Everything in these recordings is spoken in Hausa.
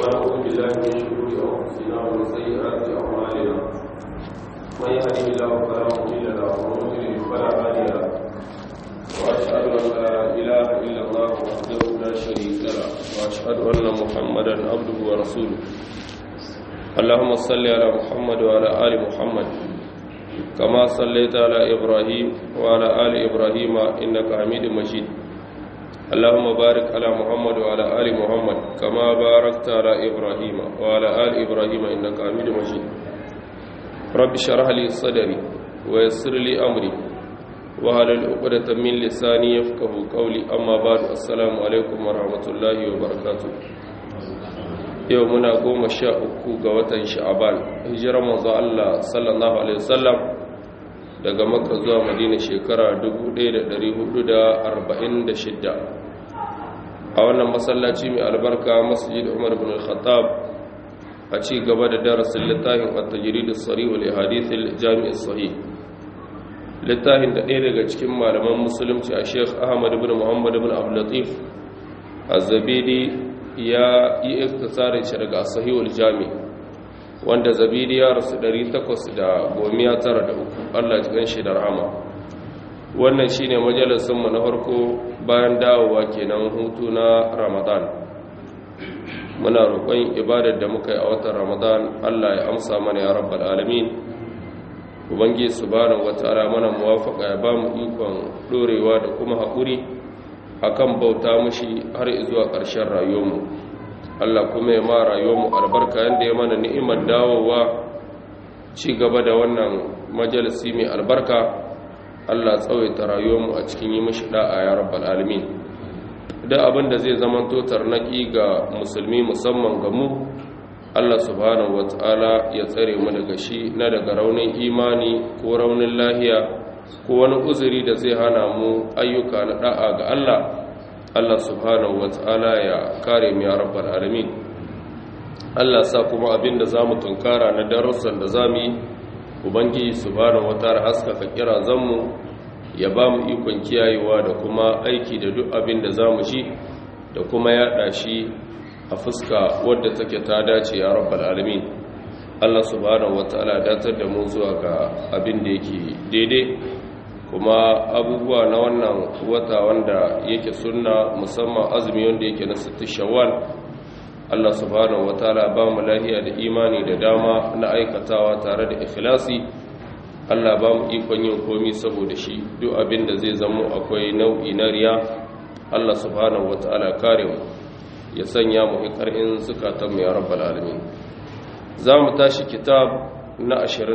ونعوذ بالله من شرور انفسنا ومن سيئات اعمالنا من يهده الله فلا مضل له ومن يضلل فلا هادي له واشهد ان لا اله الا الله وحده لا شريك له واشهد ان محمدا عبده ورسوله اللهم صل على محمد وعلى ال محمد كما صليت على ابراهيم وعلى ال ابراهيم انك حميد مجيد اللهم بارك على محمد وعلى آل محمد كما باركت على إبراهيم وعلى آل إبراهيم إنك حميد مجيد رب اشرح لي صدري ويسر لي أمري وهل عقدة من لساني يفقه قولي أما بعد السلام عليكم ورحمة الله وبركاته يومنا قوم شاء أكو قوة شعبان هجرة مضى الله صلى الله عليه وسلم daga makka zuwa madina shekara 1446 a wannan masallaci mai albarka masjid umar bin al-khattab a ci gaba da darasin littafin at-tajrid as-sarih wal hadith al-jami' as-sahih littafin da ɗaya daga cikin malaman musulunci a Sheikh Ahmad ibn Muhammad ibn Abdul Latif az-Zabidi ya yi iktisarin shi daga as-sahih wal-jami' wanda Zabidi ya rasu 893 Allah ya gan shi da rahama wannan shine majalisinmu na farko bayan dawowa kenan hutu na ramadan muna roƙon ibadar da muka yi a watan ramadan allah ya amsa mana ya rabbal alamin ubangi subhanahu wataala mana muwafaqa ya bamu ikon dorewa da kuma haƙuri akan bauta mushi har zuwa ƙarshen rayuwarmu allah kuma ya ma rayuwarmu albarka yanda ya mana ni'imar dawowa ci gaba da wannan majalisi mai albarka Allah tsawaita rayuwarmu a cikin yi mashi da'a ya rabbal alamin da abin da zai zama totar naki ga musulmi musamman ga mu Allah subhanahu wata'ala ya tsare mu daga shi na daga raunin imani ko raunin lahiya ko wani uzuri da zai hana mu ayyuka na da'a ga Allah Allah subhanahu wata'ala ya kare mu ya rabbal alamin Allah sa kuma abin da zamu tunkara na darussan da zamu yi ubangiji subhanahu wataala haskaka kira zanmu ya ba mu ikon kiyayewa da kuma aiki da duk abin da za mu shi da kuma yaɗa shi a fuska wadda take ta dace ya rabbal alamin Allah subhanahu wataala datar da mu zuwa ga abin da yake daidai kuma abubuwa na wannan wata wanda yake sunna musamman azumi wanda yake na sittin shawwal Allah subhanahu wataala ba mu lahiya da imani da dama na aikatawa tare da ikhlasi Allah ba mu ikon yin komi saboda shi duk abin da zai zamo akwai nau'i na riya Allah subhanahu wataala kare mu ya sanya mu hikarin zukatan mu ya rabbal alamin za mu tashi kitab na 27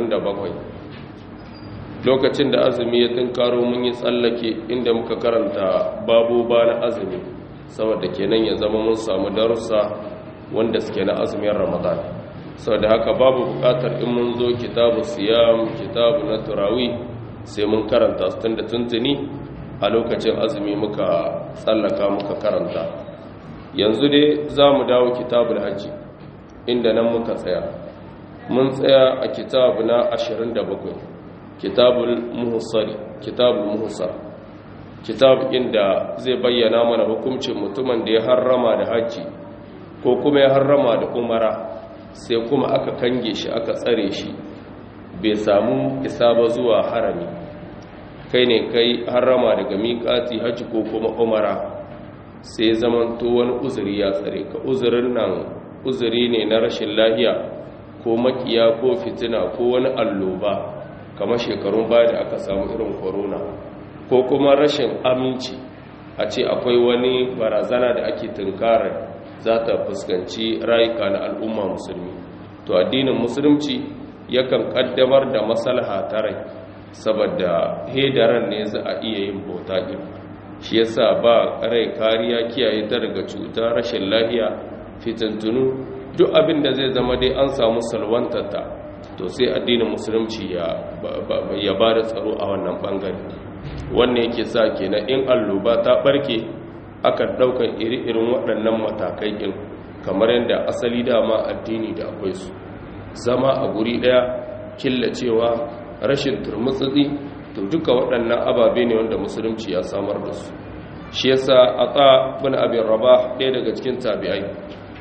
lokacin da azumi ya tunkaro mun yi tsallake inda muka karanta babu ba na azumi saboda kenan ya zama mun samu darussa wanda suke na azumin ramadan sau da haka babu bukatar in mun zo kitabu siyam kitabu na turawi sai mun karanta su tun da tuntuni a lokacin azumi muka tsallaka muka karanta yanzu dai za mu dawo kitabul hajji inda nan muka tsaya mun tsaya a kitabu na 27 kitabul muhussari kitabul muhussar kitab inda zai bayyana mana hukuncin mutumin da ya harrama da hajji ko kuma ya harrama da umara sai kuma aka kange shi aka tsare shi bai samu isa ba zuwa harami kai ne kai harrama daga miƙati hajji ko kuma umara sai zamanto wani uzuri ya tsare ka uzurin nan uzuri ne na rashin lahiya ko makiya ko fitina ko wani alloba kamar shekarun baya da aka samu irin corona ko kuma rashin aminci a ce akwai wani barazana da ake tunkarar za ta fuskanci rayuka na al'umma musulmi to addinin musulunci yakan kaddamar da maslaha ta rai saboda hedaran ne za a iya yin bauta din shi yasa ba rai kariya kiyaye ta daga cuta rashin lahiya fitintunu duk abin da zai zama dai an samu salwantata to sai addinin musulunci ya ba da tsaro a wannan bangare wannan yake sa kenan in alloba ta barke aka ɗaukar iri-irin waɗannan matakai ɗin kamar yadda asali dama addini da akwai su zama a guri ɗaya killacewa rashin turmutsitsi to duka waɗannan ababe ne wanda musulunci ya samar da su shi yasa ata bin abin rabah ɗaya daga cikin tabi'ai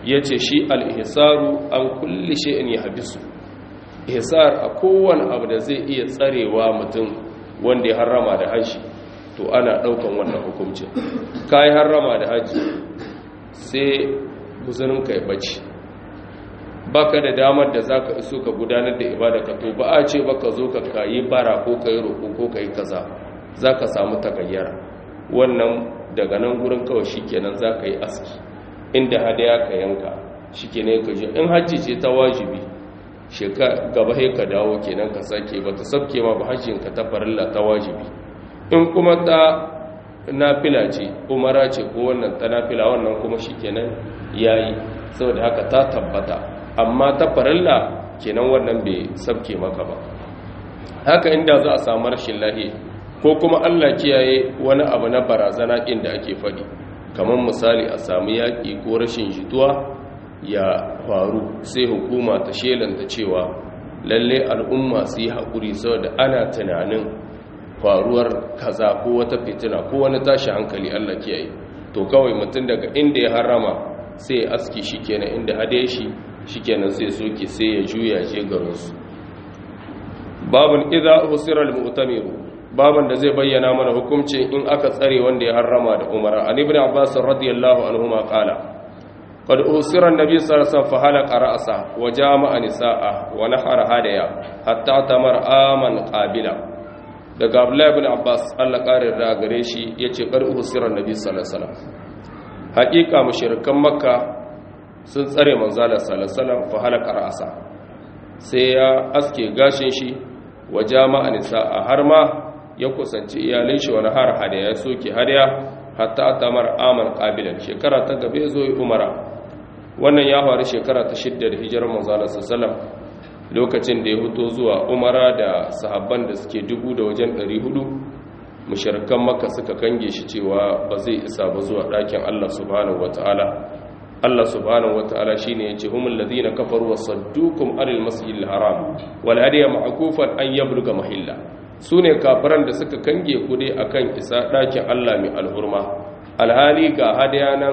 yace shi al-ihsaru an kulli shay'in yahbisu ihsar a kowane abu da zai iya tsarewa mutum wanda ya harrama da haji to ana daukan wannan hukuncin kai harrama da haji sai guzurin kai bace baka da damar da zaka iso ka gudanar da ibada ka to ba a ce baka zo ka kayi bara ko kai roko ko kai kaza zaka samu takayyara wannan daga nan gurin kawai shikenan zaka yi aski inda hadaya ka yanka shikenan ka je in hajji ce ta wajibi sheka gaba sai ka dawo kenan ka sake ba ta sabke ma ba hajjin ka ta farilla ta wajibi in kuma ta nafila ce umara ce ko wannan ta nafila wannan kuma shikenan yayi saboda haka ta tabbata amma ta farilla kenan wannan bai sabke maka ba haka inda za a samu rashin lahi ko kuma Allah kiyaye wani abu na barazana inda ake faɗi kamar misali a samu yaƙi ko rashin jituwa ya faru sai hukuma ta shelanta cewa lalle al'umma su yi haƙuri saboda ana tunanin faruwar kaza ko wata fitina ko wani tashi hankali Allah kiyaye to kawai mutum daga inda ya harama sai ya aski shi kenan inda hade shi shikenan sai soke sai ya juya je garinsu babun idza usira al-mu'tamir baban da zai bayyana mana hukuncin in aka tsare wanda ya harrama da umara an ibn abbas radiyallahu anhuma qala qad usira an-nabi sallallahu alaihi wasallam fa halqa ra'sa wa jama'a nisaa wa nahara hadaya hatta tamar aman qabila daga abdullahi ibn abbas Allah karin da gare shi yace qad usira an-nabi sallallahu alaihi wasallam haqiqa mushrikan makka sun tsare manzala salasalam fa halaka ra'asa sai ya aske gashin shi wa jama'a nisa'a har ma ya kusanci iyalai shi wani har hada ya soke hadiya hatta atamar aman qabilan shekara ta gabe zo yi umara wannan ya faru shekara ta shidda da hijirar manzala sallallahu lokacin da ya fito zuwa umara da sahabban da suke dubu da wajen 400 mushrikan makka suka kange shi cewa ba zai isa ba zuwa ɗakin Allah subhanahu wataala Allah subhanahu wataala shine yace humul ladina kafaru wasaddukum anil masjidil haram wal hadiya ma'kufan an yabluga mahilla sune kafiran da suka kange ku dai akan isa dakin Allah mai alhurma alhali ga hadiya nan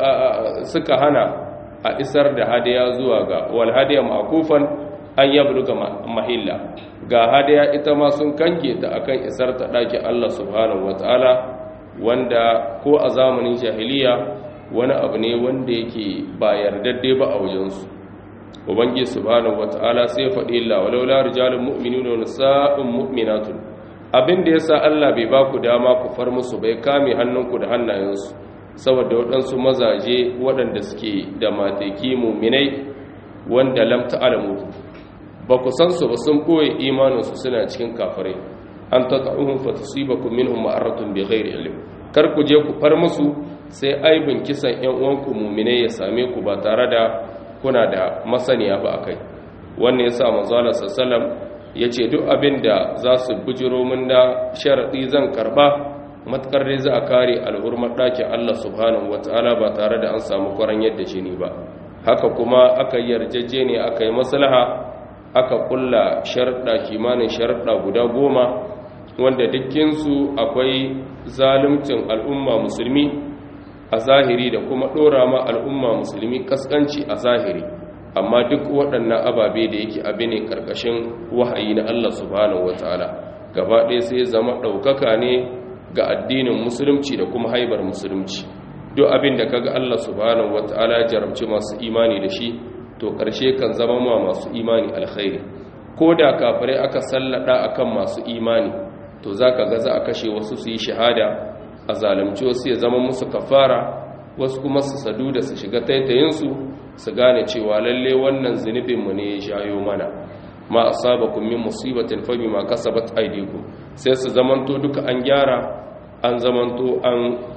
suka hana a isar da hadiya zuwa ga wal hadiya ma'kufan an yabluga mahilla ga hadiya ita ma sun kange ta akan isar ta dakin Allah subhanahu wataala wanda ko a zamanin jahiliya wani abu ne wanda yake ba yardadde ba a wajensu ubangi subhanahu wata'ala sai faɗi illa walaula rijalun mu'minuna wa nisa'un mu'minatun abin da yasa Allah bai ba ku dama ku far musu bai kame hannunku da hannayensu saboda waɗansu mazaje waɗanda suke da mateki mu'minai wanda lam ta'lamu ba ku san su ba sun koyi imaninsu suna cikin kafirai an tata'uhum fatasibakum minhum ma'aratun bighairi ilm kar ku je ku far musu sai aibin kisan ‘yan uwanku mummine ya same ku ba tare da kuna da masaniya ba a kai wannan ya sa mazalar sassalam ya ce duk abin da za su bujiro min da sharaɗi zan karɓa matkar dai za a kare al'urmar ɗakin allah subhanahu wa ta'ala ba tare da an samu kwaran yadda jini ba haka kuma aka yi yarjejje ne aka yi maslaha aka kulla sharaɗa kimanin sharaɗa guda goma wanda dukkinsu akwai zaluncin al'umma musulmi a zahiri da kuma ɗora ma al'umma musulmi kaskanci a zahiri amma duk waɗannan ababe da yake abi ne ƙarƙashin wahayi na Allah subhanahu wata'ala gaba ɗaya sai zama ɗaukaka ne ga addinin musulunci da kuma haibar musulunci duk abin da kaga Allah subhanahu wata'ala jarabci masu imani da shi to ƙarshe kan zama ma masu imani alkhairi ko da kafirai aka sallada akan masu imani to zaka ga za a kashe wasu su yi shahada a zalunci wasu ya zama musu kafara wasu kuma su sadu da su shiga taitayinsu su gane cewa lalle wannan zunubinmu ne ya shayo mana ma asabakum min musibatin fa bima kasabat aydikum sai su zamanto duka an gyara an zamanto an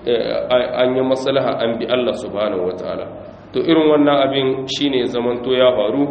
an yi maslaha an bi Allah subhanahu wataala to irin wannan abin shine zamanto ya faru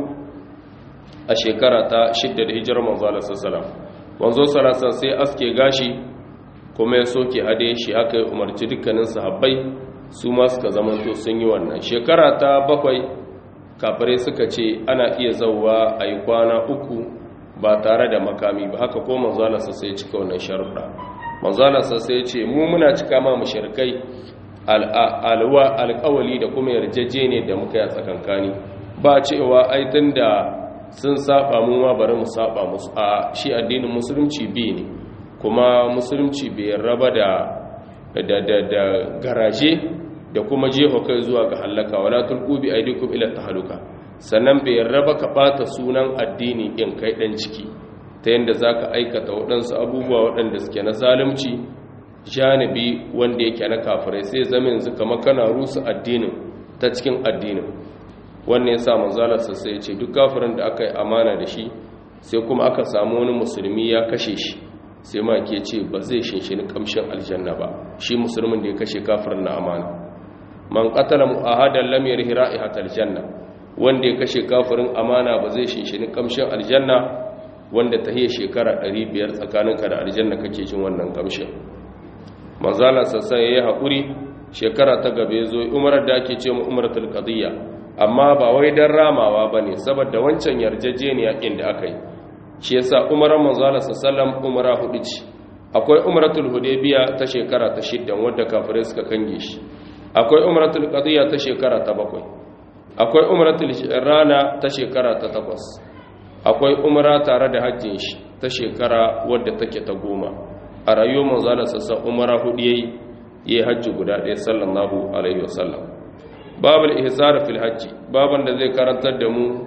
a shekara ta 6 da hijirar manzo Allah sallallahu alaihi wasallam manzo sallallahu alaihi sai aske gashi kuma ya soke hade shi haka ya umarci dukkanin sahabbai su ma suka zamanto sun yi wannan shekara ta bakwai kafirai suka ce ana iya zauwa a yi kwana uku ba tare da makami ba haka ko manzalarsa sai cika wannan sharuɗa manzalarsa sai ce mu muna cika ma mushrikai alƙawali da kuma yarjejene da muka yi a tsakankani ba cewa aitin da sun saba mu ma bari mu saba musu a shi addinin musulunci bi ne kuma musulunci bai raba da da da da garaje da kuma jefa kai zuwa ga halaka wala tulqu bi aydikum ila tahaluka sannan bai raba ka bata sunan addini in kai dan ciki ta yanda zaka aikata waɗansu abubuwa waɗanda suke na zalunci janibi wanda yake na kafirai sai zama yanzu kamar kana rusa addinin ta cikin addinin wannan yasa manzalarsa sai ya ce duk kafirin da aka yi amana da shi sai kuma aka samu wani musulmi ya kashe shi sai ma ke ce ba zai shinshini kamshin aljanna ba shi musulmin da ya kashe kafirin na amana man qatala mu'ahadan lam yarhi ra'ihatal janna wanda ya kashe kafirin amana ba zai shinshini kamshin aljanna wanda ta hiya shekara 500 tsakaninka da aljanna kake jin wannan kamshin manzala sassan yayi hakuri shekara ta gabe zo umarar da ake ce mu umaratul qadiyya amma ba wai dan ramawa bane saboda wancan yarjejeniya inda aka yi shi yasa umarar manzala sallam umara hudu ce akwai umaratul hudaybiya ta shekara ta shiddan wadda kafirai suka kange shi akwai umaratul qadiyya ta shekara ta bakwai akwai umaratul rana ta shekara ta takwas akwai umara tare da hajjin shi ta shekara wadda take ta goma a rayuwar manzala sassan umara hudu yayi yayi hajji guda ɗaya sallallahu alaihi wasallam babul ihsar fil hajji baban da zai karantar da mu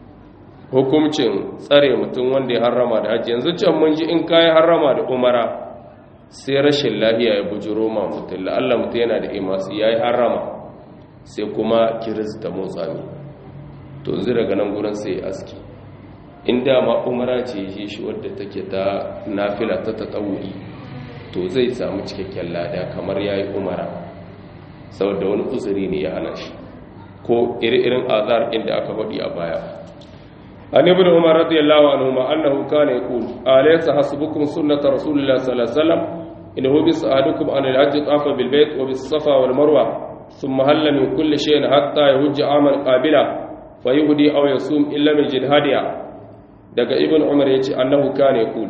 hukuncin tsare mutum wanda ya harrama da hajji yanzu can mun ji in kai harrama da umara sai rashin lahiya ya bujiro ma mutum la'alla mutum yana da imasi yayi harrama sai kuma kiris da motsami to yanzu daga nan gurin sai ya aski in dama umara ce yi shi wadda take ta nafila ta tatawuri to zai samu cikakken lada kamar yayi umara saboda wani uzuri ne ya hana shi ko iri-irin azar inda aka faɗi a baya an ibn umar radiyallahu anhu ma annahu kana yaqul alaysa hasbukum sunnat rasulillahi sallallahu alaihi wasallam innahu bis ahadukum an al-hajj tafa bil bayt wa bis safa wal marwa thumma halla min kulli shay'in hatta yahujja amal qabila fayuhdi aw yasum illa min jihadiya daga ibn umar yace annahu kana yaqul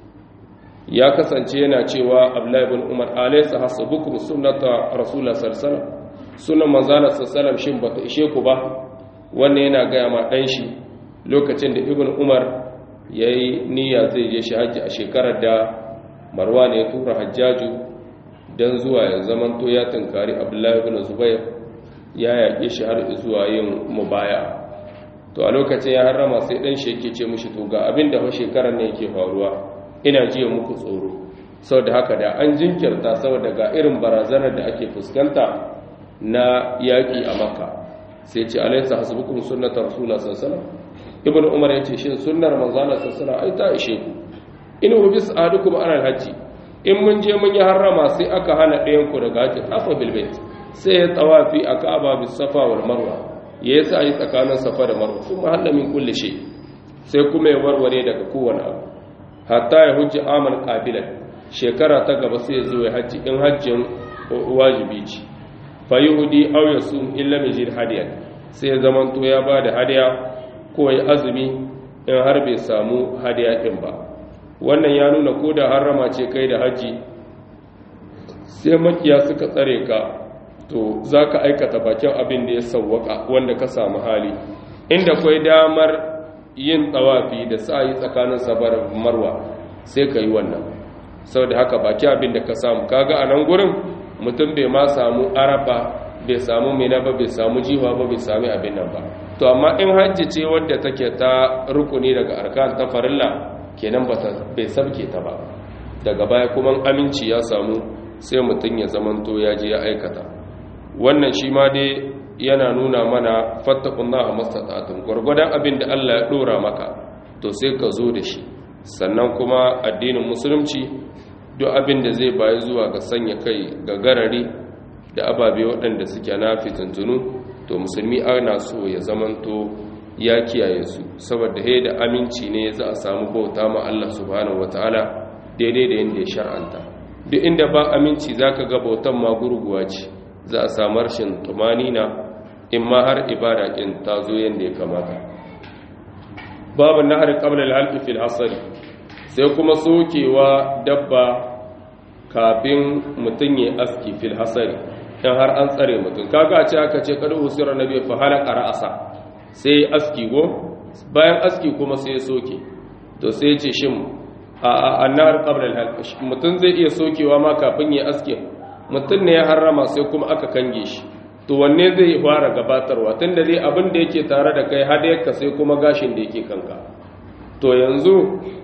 ya kasance yana cewa abdullahi ibn umar alaysa hasbukum sunnata rasulullah sallallahu alaihi wasallam sunan manzala sallallahu alaihi wasallam shin bata ishe ku ba wannan yana ga ma dan shi lokacin da ibn umar yayi niyya zai je shi haji a shekarar da marwan ya tura hajjaju dan zuwa ya zamanto ya tunkari abdullahi ibn zubair ya yaƙe shi har zuwa yin mubaya to a lokacin ya harrama sai dan shi yake ce mishi to ga abin da fa shekarar ne yake faruwa ina jiya muku tsoro saboda haka da an jinkirta saboda ga irin barazanar da ake fuskanta na yaƙi a makka sai ce alaysa hasbukum sunnatar rasulullah sallallahu alaihi wasallam ibnu umar yace shin sunnar manzala sallallahu alaihi wasallam ai ta ishe ku in hu bis ahadukum ala alhaji in mun je mun yi harrama sai aka hana ɗayan ku daga haji afa bil bait sai ya tawafi a ka'aba bis safa wal marwa yayi sai tsakanin safa da marwa kuma halla min kulli shay sai kuma ya warware daga kowane abu hatta ya hujji amal qabilan shekara ta gaba sai ya zo ya haji in hajjin wajibi ce fa yahudi aw yasum illa mijid hadiyan sai ya zaman to ya bada hadiya ko ya azumi in har bai samu hadiya din ba wannan ya nuna ko da harrama ce kai da haji sai makiya suka tsare ka to zaka aikata bakin abin da ya sawwaka wanda ka samu hali inda kai damar yin tsawafi da sa'ayi tsakanin sabar marwa sai ka yi wannan sau da haka baki abin da ka samu kaga a nan gurin mutum bai ma samu arafa bai samu mina ba bai samu jiwa ba bai sami abin nan ba to amma in hajji ce wadda take ta rukuni daga arkan ta farilla kenan ba bai sabke ta ba daga baya kuma aminci ya samu sai mutum ya zamanto ya je ya aikata wannan shi ma dai yana nuna mana fattakullaha mastata'atun gwargwadon abin da Allah ya dora maka to sai ka zo da shi sannan kuma addinin musulunci duk abin da zai bayi zuwa ga sanya kai ga garari da ababe waɗanda suke na fitintunu to musulmi ana so ya zamanto ya kiyaye su saboda he da aminci ne za a samu bauta ma Allah subhanahu wataala daidai da yadda ya shar'anta duk inda ba aminci zaka ga bautan ma gurguwa ce za a samu rashin tumanina in ma har ibada kin ta zo yadda ya kamata babu nahar qabla al-halq fil hasari sai kuma sokewa dabba kafin mutun ya aski fil hasari in har an tsare mutum kaga a ce aka ce kada usira nabi fa halaka ra'asa sai aski go bayan aski kuma sai soke to sai ya ce shin a annar qabla al mutum zai iya sokewa ma kafin ya aske mutum ne ya harrama sai kuma aka kange shi to wanne zai fara gabatarwa tunda dai abin da yake tare da kai hadayarka sai kuma gashin da yake kanka to yanzu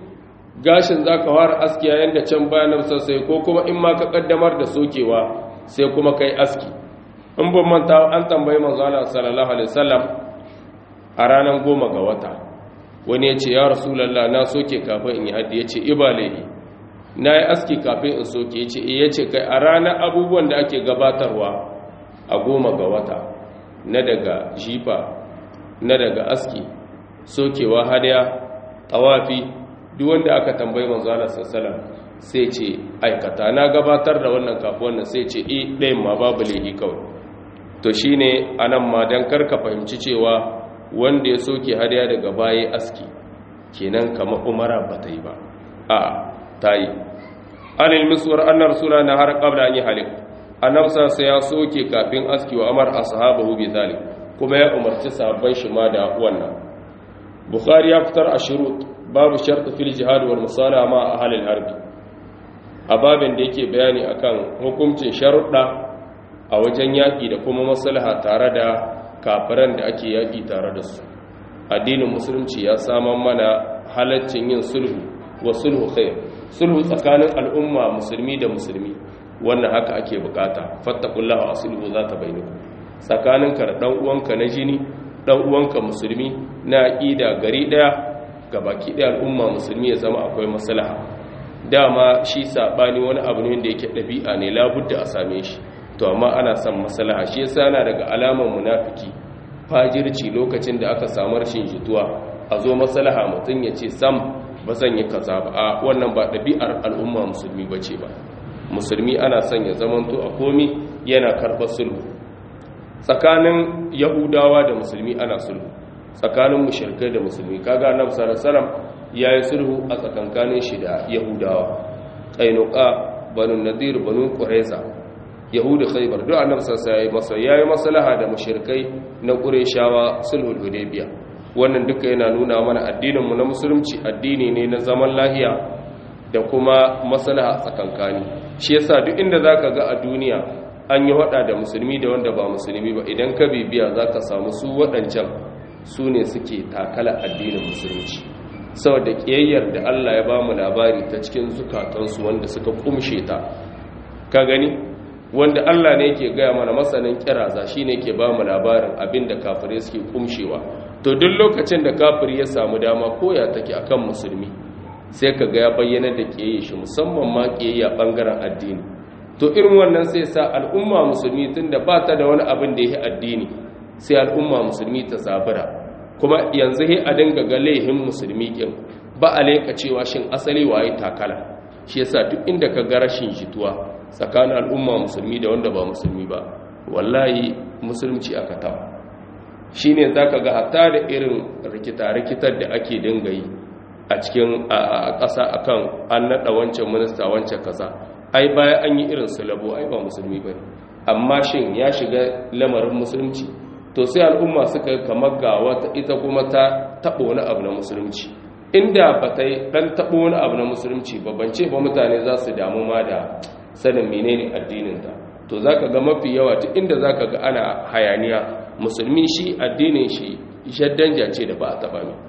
gashin za ka fara aski yayin da can bayan sai ko kuma in ma ka kaddamar da sokewa sai kuma kai aski in ban manta an tambayi manzo Allah sallallahu alaihi wasallam a ranar goma ga wata wani ya ce ya rasulullah na soke kafin in yi haddi ya ce ibalehi na yi aski kafin in soke ya ce ya ce kai a ranar abubuwan da ake gabatarwa a goma ga wata na daga jifa na daga aski sokewa hadaya tawafi duk wanda aka tambayi manzo Allah sallallahu sai ce aikata na gabatar da wannan kafin wannan sai ce eh ɗayan ma babu lehi kawai to shine anan ma dan karka fahimci cewa wanda ya soke hadaya daga baya aski kenan kamar umara ba ta yi ba a ta yi anil miswar annar suna na har qabla an yi halik annabsa sai ya soke kafin aski wa amar ashabahu bi zalik kuma ya umarci sahabban shi ma da wannan bukhari ya fitar a shurut babu shart fil jihad wal musala ma ahli al harbi a babin da yake bayani akan hukuncin sharuɗa a wajen yaƙi da kuma maslaha tare da kafiran da ake yaƙi tare da su addinin musulunci ya saman mana halaccin yin sulhu wa sulhu khair sulhu tsakanin al'umma musulmi da musulmi wannan haka ake bukata fattakullaha aslihu zata bainakum tsakaninka da dan uwanka na jini dan uwanka musulmi na aqida gari daya gabaki daya al'umma musulmi ya zama akwai maslaha dama shi sabani wani abu ne da yake dabi'a ne labudda a same shi to amma ana son maslaha shi yasa yana daga alaman munafiki fajirci lokacin da aka samu rashin jituwa a zo maslaha mutun ya ce sam ba zan yi kaza ba a wannan ba dabi'ar al'umma musulmi bace ba musulmi ana son ya zamanto a komi yana karɓar sulhu tsakanin yahudawa da musulmi ana sulhu tsakanin mushirkai da musulmi kaga annabi sallallahu alaihi wasallam yayi sulhu a tsakankanin shi da yahudawa qainuqa banu nadir banu qurayza yahudu khaybar duk annabi sallallahu alaihi wasallam yayi maslaha da mushirkai na qurayshawa sulhul hudaybiya wannan duka yana nuna mana addinin mu na musulunci addini ne na zaman lahiya da kuma maslaha tsakankani shi yasa duk inda zaka ga a duniya an yi hada da musulmi da wanda ba musulmi ba idan ka bibiya zaka samu su waɗancan su ne suke takala addinin musulunci saboda kiyayyar da Allah ya bamu labari ta cikin zukatansu wanda suka kumshe ta ka gani wanda Allah ne yake gaya mana masanin kiraza shine yake bamu labarin abinda kafirai suke kumshewa to duk lokacin da kafiri ya samu dama koya take akan musulmi sai ka ga ya bayyana da ƙiyayya shi musamman ma ƙiyayya ɓangaren addini to irin wannan sai sa al'umma musulmi tun da ba ta da wani abin da ya yi addini sai al'umma musulmi ta zabura kuma yanzu he a dinga ga laihin musulmi ƙin ba a laika cewa shin asali waye takala shi yasa duk inda ka ga rashin jituwa tsakanin al'umma musulmi da wanda ba musulmi ba wallahi musulunci aka tawa shine zaka ga hatta da irin rikita-rikitar da ake dinga yi a cikin ƙasa akan an naɗa wancan minista wancan kaza ai baya an yi irin sulabo ai ba musulmi ba amma shin ya shiga lamarin musulunci to sai al'umma suka kamar ga wata ita kuma ta taɓa wani abu na musulunci inda ba ta yi ɗan taɓa wani abu na musulunci ba bance ba mutane za su damu ma da sanin menene addininta to za ka ga mafi yawa duk inda za ka ga ana hayaniya musulmi shi addinin shi shaddanja ce da ba a taɓa mai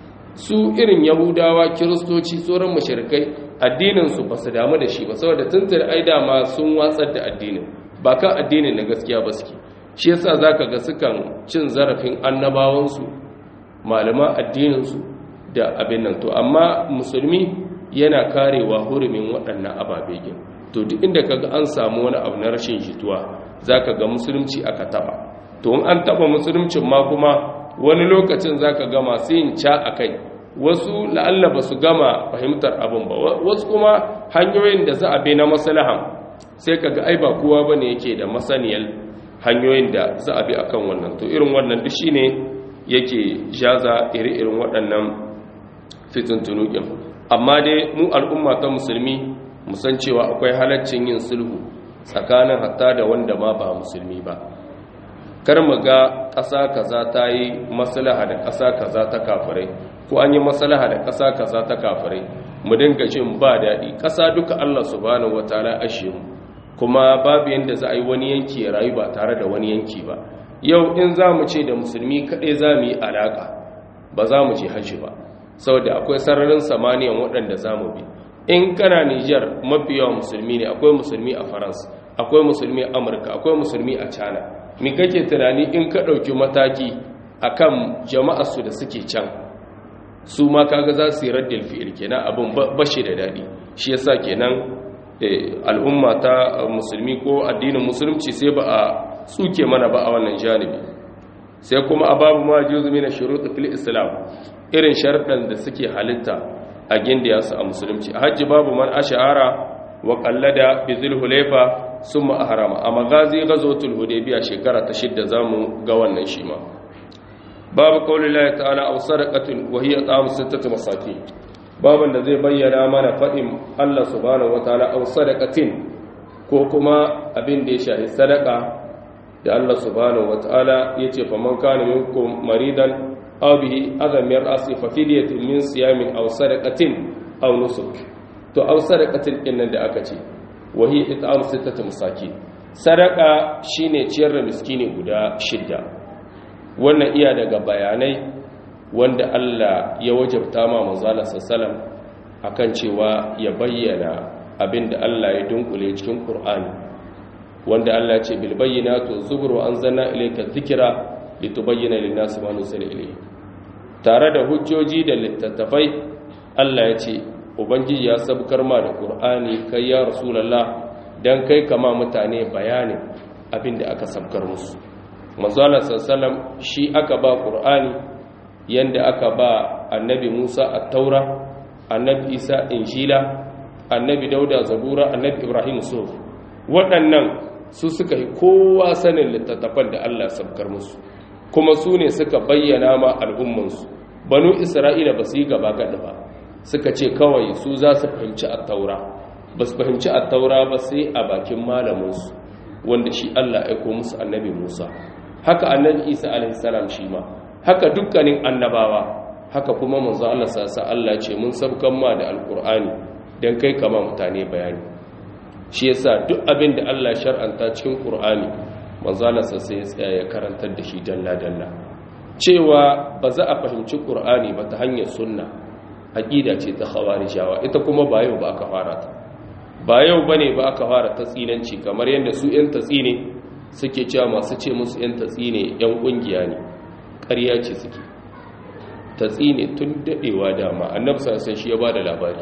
su irin yahudawa kiristoci tsoron mashirkai addininsu ba su damu da shi ba saboda tuntun ai dama sun watsar da addinin ba kan addinin na gaskiya ba suke shi yasa zaka ga sukan cin zarafin annabawansu malaman addininsu da abin nan to amma musulmi yana karewa hurumin waɗannan ababe gin to duk inda kaga an samu wani abu na rashin jituwa zaka ga musulunci aka taba to in an taba musuluncin ma kuma wani lokacin za ka gama su yin ca a kai wasu la'alla ba su gama fahimtar abin ba wasu kuma hanyoyin da za a bi na masalahan sai ka ga ai ba kowa ba ne yake da masaniyar hanyoyin da za a bi akan wannan to irin wannan duk shi ne yake jaza iri-irin waɗannan fitintunukin amma dai mu al'umma ta musulmi musan cewa akwai halaccin yin sulhu tsakanin hatta da wanda ma ba musulmi ba kar mu ga ƙasa kaza ta yi maslaha da ƙasa kaza ta kafirai ko an yi maslaha da ƙasa kaza ta kafirai mu dinga jin ba daɗi ƙasa duka Allah subhanahu wataala ashe mu kuma babu yanda za a yi wani yanki ya rayu ba tare da wani yanki ba yau in za mu ce da musulmi kaɗai za mu yi alaƙa ba za mu je hajji ba saboda akwai sararin samaniyan waɗanda za mu bi in kana nijar mafi yawan musulmi ne akwai musulmi a faransa akwai musulmi a amurka akwai musulmi a china mi kake tunani in ka ɗauki mataki akan jama'arsu da suke can su ma kaga za su yi raddil fi'il kenan abin bashi da daɗi shi yasa kenan al'umma ta musulmi ko addinin musulunci sai ba a tsuke mana ba a wannan janibi sai kuma a babu ma juzu mina shuruɗu fil islam irin sharɗan da suke halitta a gindiya su a musulunci a hajji babu man ash'ara wa qallada bi zulhulaifa summa ahrama a magazi ghazwatul hudaybiya shekara ta shidda zamu ga wannan shi ma babu qaulillahi ta'ala aw sadaqatin wa hiya ta'am sittati masakin baban da zai bayyana mana fadin Allah subhanahu wataala aw sadaqatin ko kuma abin da ya shahi sadaka da Allah subhanahu wataala yace faman kana minkum maridan aw bihi adam yar'asi fa fidyatun min siyamin aw sadaqatin aw nusuk to aw sadaqatin din nan da aka ce wa hiya it'am sittati masakin sadaka shine ciyar da miskini guda shidda wannan iya daga bayanai wanda Allah ya wajabta ma manzala sallam akan cewa ya bayyana abinda Allah ya dunkule cikin Qur'ani wanda Allah ya ce bil bayyinatu zubur wa anzalna ilayka dhikra litubayyana lin-nasi ma nuzila ilayhi tare da hujjoji da littattafai Allah ya ce ubangiji ya sabkar ma da Qur'ani kai ya rasulullah dan kai kama mutane bayanin abinda aka sabkar musu manzala sallam shi aka ba Qur'ani yanda aka ba annabi Musa at-Taura annabi Isa Injila annabi Dauda Zabura annabi Ibrahim Suf waɗannan su suka yi kowa sanin littattafan da Allah sabkar musu kuma su ne suka bayyana ma al'ummansu banu Isra'ila ba su yi gaba gada ba suka ce kawai su za su fahimci at-Taura ba su fahimci at-Taura ba sai a bakin malaminsu wanda shi Allah aiko musu annabi Musa haka annabi Isa alaihi salam shi ma haka dukkanin annabawa haka kuma manzo Allah sasa Allah ce mun sabkan ma da alkur'ani dan kai kama mutane bayani shi yasa duk abin da Allah shar'anta cikin qur'ani manzo Allah sasa ya tsaya ya karantar da shi dalla dalla cewa ba za a fahimci qur'ani ba ta hanyar sunna aqida ce ta khawarijawa ita kuma ba yau ba aka fara ta ba yau bane ba aka fara ta tsinanci kamar yadda su yan tatsine suke cewa masu ce musu yan tatsine yan kungiya ne ƙarya ce suke ta tsine tun daɗewa dama annabi sai shi ya ba da labari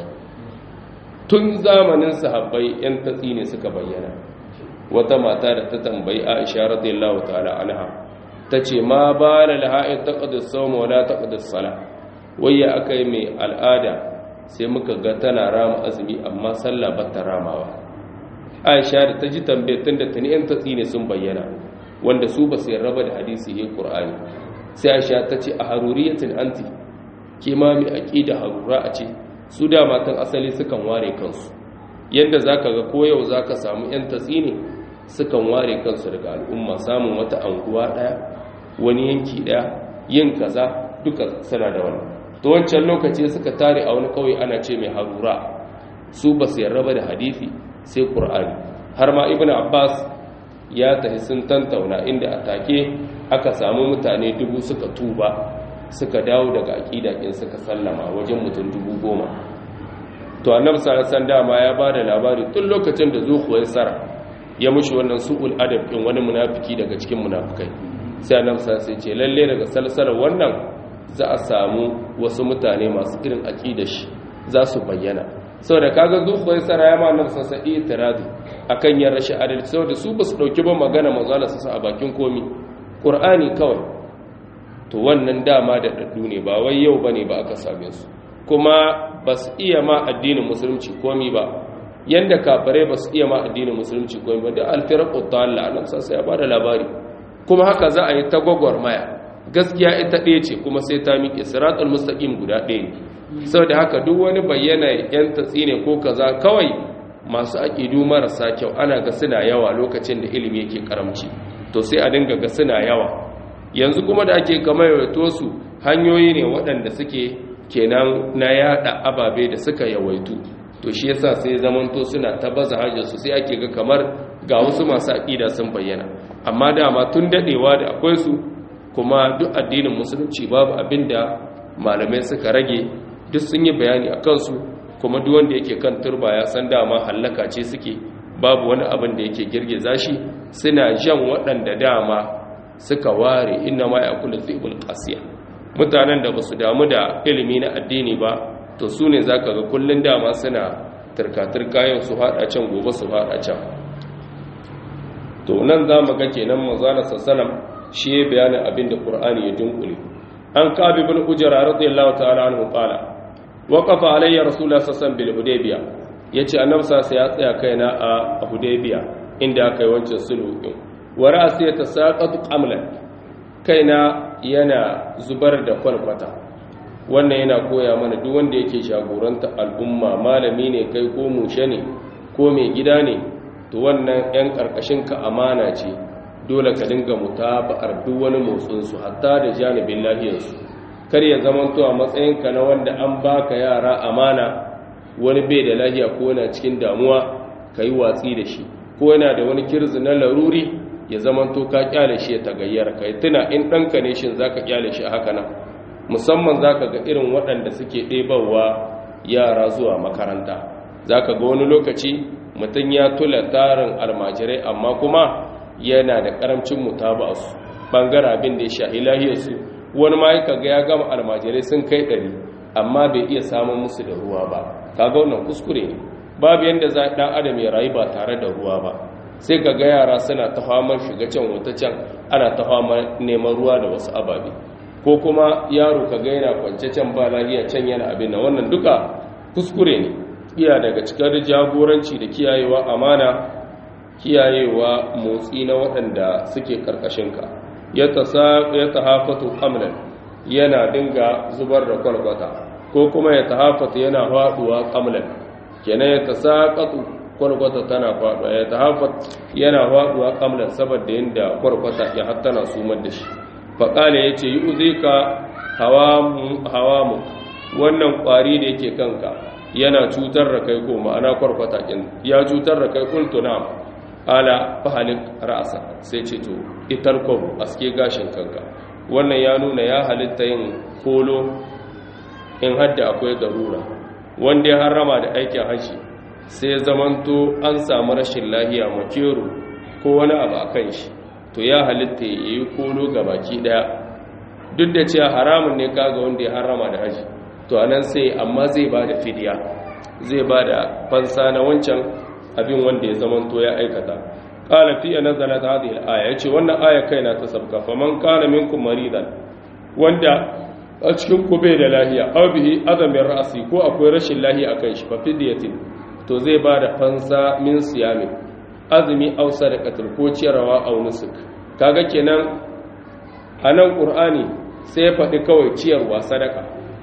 tun zamanin sahabbai yan ta tsine suka bayyana wata mata da ta tambayi aisha radiyallahu ta'ala anha ta ce ma ba la laha'in taqdis sawma wala taqdis sala wayya akai mai al'ada sai muka ga tana rama azumi amma sallah ba ta ramawa aisha da ta ji tambayar tun da tuni yan ta tsine sun bayyana wanda su ba su yarraba da hadisi ne qur'ani sai aisha ta ce a haruriyatin anti ke ma mai aƙida harura a ce su da matan asali sukan ware kansu yadda za ka ga koyau za ka samu 'yan tatsi ne sukan ware kansu daga al'umma samun wata anguwa ɗaya wani yanki ɗaya yin kaza duka suna da wannan to wancan lokaci suka tare a wani ƙauye ana ce mai harura su ba su yarraba da hadisi sai ƙur'ani har ma ibn abbas ya tafi sun tantauna inda a take aka samu mutane dubu suka tuba suka dawo daga aƙida in suka sallama wajen mutum dubu goma to annabi sallallahu dama ya ba da labari tun lokacin da zuhuwar sara ya mushi wannan su'ul adab din wani munafiki daga cikin munafikai sai annabi sallallahu ce lalle daga salsalar wannan za a samu wasu mutane masu irin aƙidar shi za su bayyana saboda kaga zuhuwar sara ya ma annabi sallallahu alaihi wasallam akan yin rashin adalci saboda su ba su dauki ba magana manzo Allah a bakin komi ƙur'ani kawai to wannan dama da daddu ne ba wai yau bane ba aka same su kuma ba su iya ma addinin musulunci komi ba yanda kafare ba su iya ma addinin musulunci komi ba da alfiraqu dalla nan sai ya bada labari kuma haka za a yi ta gwagwarmaya gaskiya ita ɗaya ce kuma sai ta miƙe siratul mustaqim guda ɗaya ne saboda haka duk wani bayyana yan tatsi ne ko kaza kawai masu aƙidu marasa kyau ana ga suna yawa lokacin da ilimi yake karamci to sai a dinga ga suna yawa yanzu kuma da ake kamar yawaito su hanyoyi ne waɗanda suke kenan na yada ababe da suka yawaitu to shi yasa sai zamanto suna ta baza hajjarsu sai ake ga kamar ga wasu masu aƙida sun bayyana amma dama tun daɗewa da akwai su kuma duk addinin musulunci babu abin da malamai suka rage duk sun yi bayani a kansu kuma duk wanda yake kan turba ya san dama hallaka ce suke babu wani abin da yake girgiza shi suna jan waɗanda dama suka ware inna ma ya kula zibul qasiya mutanen da basu damu da ilimi na addini ba to su ne zaka ga kullun dama suna turka-turka yau su hada can gobe su hada can to nan za mu ga kenan manzana sallam shi ya bayanin abin da qur'ani ya dunkule an kabi bin ujra radiyallahu ta'ala anhu qala waqafa alayya rasulullah sallallahu bil hudaybiya yace annabi sai ya tsaya kaina a hudaybiya inda aka yi wancan sulhu din wa ra'si yatasaqatu qamlan kaina yana zubar da kwalkwata wannan yana koya mana duk wanda yake shagoranta al'umma malami ne kai ko mushe ne ko mai gida ne to wannan 'yan ƙarƙashin ka amana ce dole ka dinga mutaba'ar duk wani motsinsu hatta da janibin lahiyarsu kar ya zama to a matsayinka na wanda an baka yara amana wani bai da lahiya ko yana cikin damuwa ka yi watsi da shi ko yana da wani kirzi na laruri ya zama to ka kyale shi ya tagayyar ka yi tuna in ɗanka ne shin za ka kyale shi a haka nan musamman za ka ga irin waɗanda suke ɗebawa yara zuwa makaranta za ka ga wani lokaci mutum ya tula tarin almajirai amma kuma yana da ƙaramcin mutaba su ɓangare abin da ya sha ilahiyarsu wani ma ga ya gama almajirai sun kai ɗari amma bai iya samun musu da ruwa ba kaga wannan kuskure ne babu yadda za ɗan adam ya rayu ba tare da ruwa ba sai ka ga yara suna ta famar shiga can wata can ana ta famar neman ruwa da wasu ababe ko kuma yaro ka ga yana kwance can ba lafiya can yana abin nan wannan duka kuskure ne iya daga cikin jagoranci da kiyayewa amana kiyayewa motsi na waɗanda suke ƙarƙashinka ya tahafatu ƙamlan yana dinga zubar da kwalkwata ko kuma ya tahafatu yana faɗuwa ƙamlan kenan ya tasaƙatu kwalkwata tana faɗuwa ya tahafat yana faɗuwa ƙamlan saboda yadda kwalkwata ya hattana sumar da shi faƙale ya ce yi uzika hawamu wannan ƙwari da yake kanka yana cutar da kai ko ma'ana kwarkwata kin ya cutar da kai kuntu na ala fahalik ra'asa sai ce to itar kwab aske gashin kanka wannan ya nuna ya halitta yin kolo in hadda akwai garura wanda ya harrama da aikin haji sai ya zamanto an samu rashin lahiya makero ko wani abu a kan shi to ya halitta ya yi kolo ga baki daya duk da cewa haramun ne kaga wanda ya harrama da haji to anan sai amma zai ba da fidiya zai ba da fansa na wancan abin wanda ya zamanto ya aikata qala fi nazalat hadhihi al-aya yace wannan aya kaina ta sabka faman kana minkum maridan wanda a cikin ku bai da lahiya aw bihi adamin ra'si ko akwai rashin lahiya akan shi fa fidiyatin to zai ba da fansa min siyamin azumi aw sadaqatul ko ciyarwa aw nusuk kaga kenan anan qur'ani sai ya faɗi kawai ciyarwa sadaka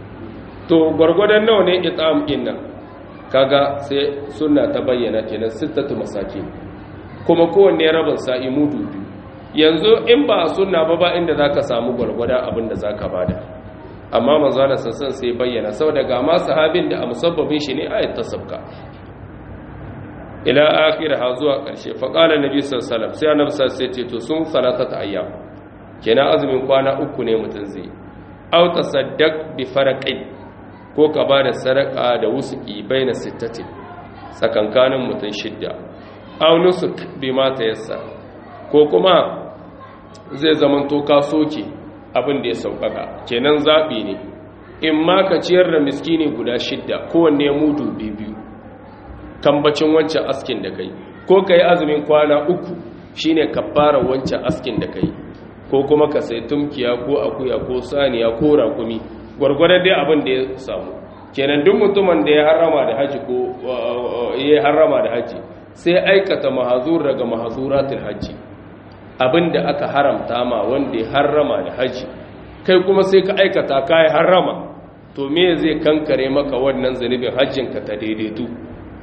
to gwargwadon nawa ne it'am din nan kaga sai sunna ta bayyana kenan sittatu masakin kuma kowanne rabin sa'i mudu biyu yanzu in ba sunna ba ba inda zaka samu gwargwada abin da zaka bada amma manzo Allah sassan sai bayyana saboda ga ma sahabin da a musabbabin shi ne ayat ta sabka ila akhirha zuwa karshe fa qala nabi sallallahu alaihi wasallam sai annabi sallallahu alaihi wasallam ce to sun salatata ayyam kenan azumin kwana uku ne mutun zai aw tasaddaq bi faraqin ko ka ba da sadaka da wusuki bai na sittatin tsakankanin mutum shidda aunusuk bi mata yassa ko kuma zai zamanto ka soke abin da ya sauƙaƙa kenan zaɓi ne in ma ka ciyar da miskini guda shidda kowanne mudu biyu kambacin wancan askin da kai ko ka yi azumin kwana uku shine ka fara wancan askin da kai ko kuma ka sai tumkiya ko akuya ko saniya ko rakumi gwargwadon dai abin da ya samu kenan duk mutumin da ya harrama da haji ko ya harrama da haji sai aikata mahazur daga mahazuratul haji abin da aka haramta ma wanda ya harrama da haji kai kuma sai ka aikata kai harrama to me zai kankare maka wannan zanubin hajjin ka ta daidaitu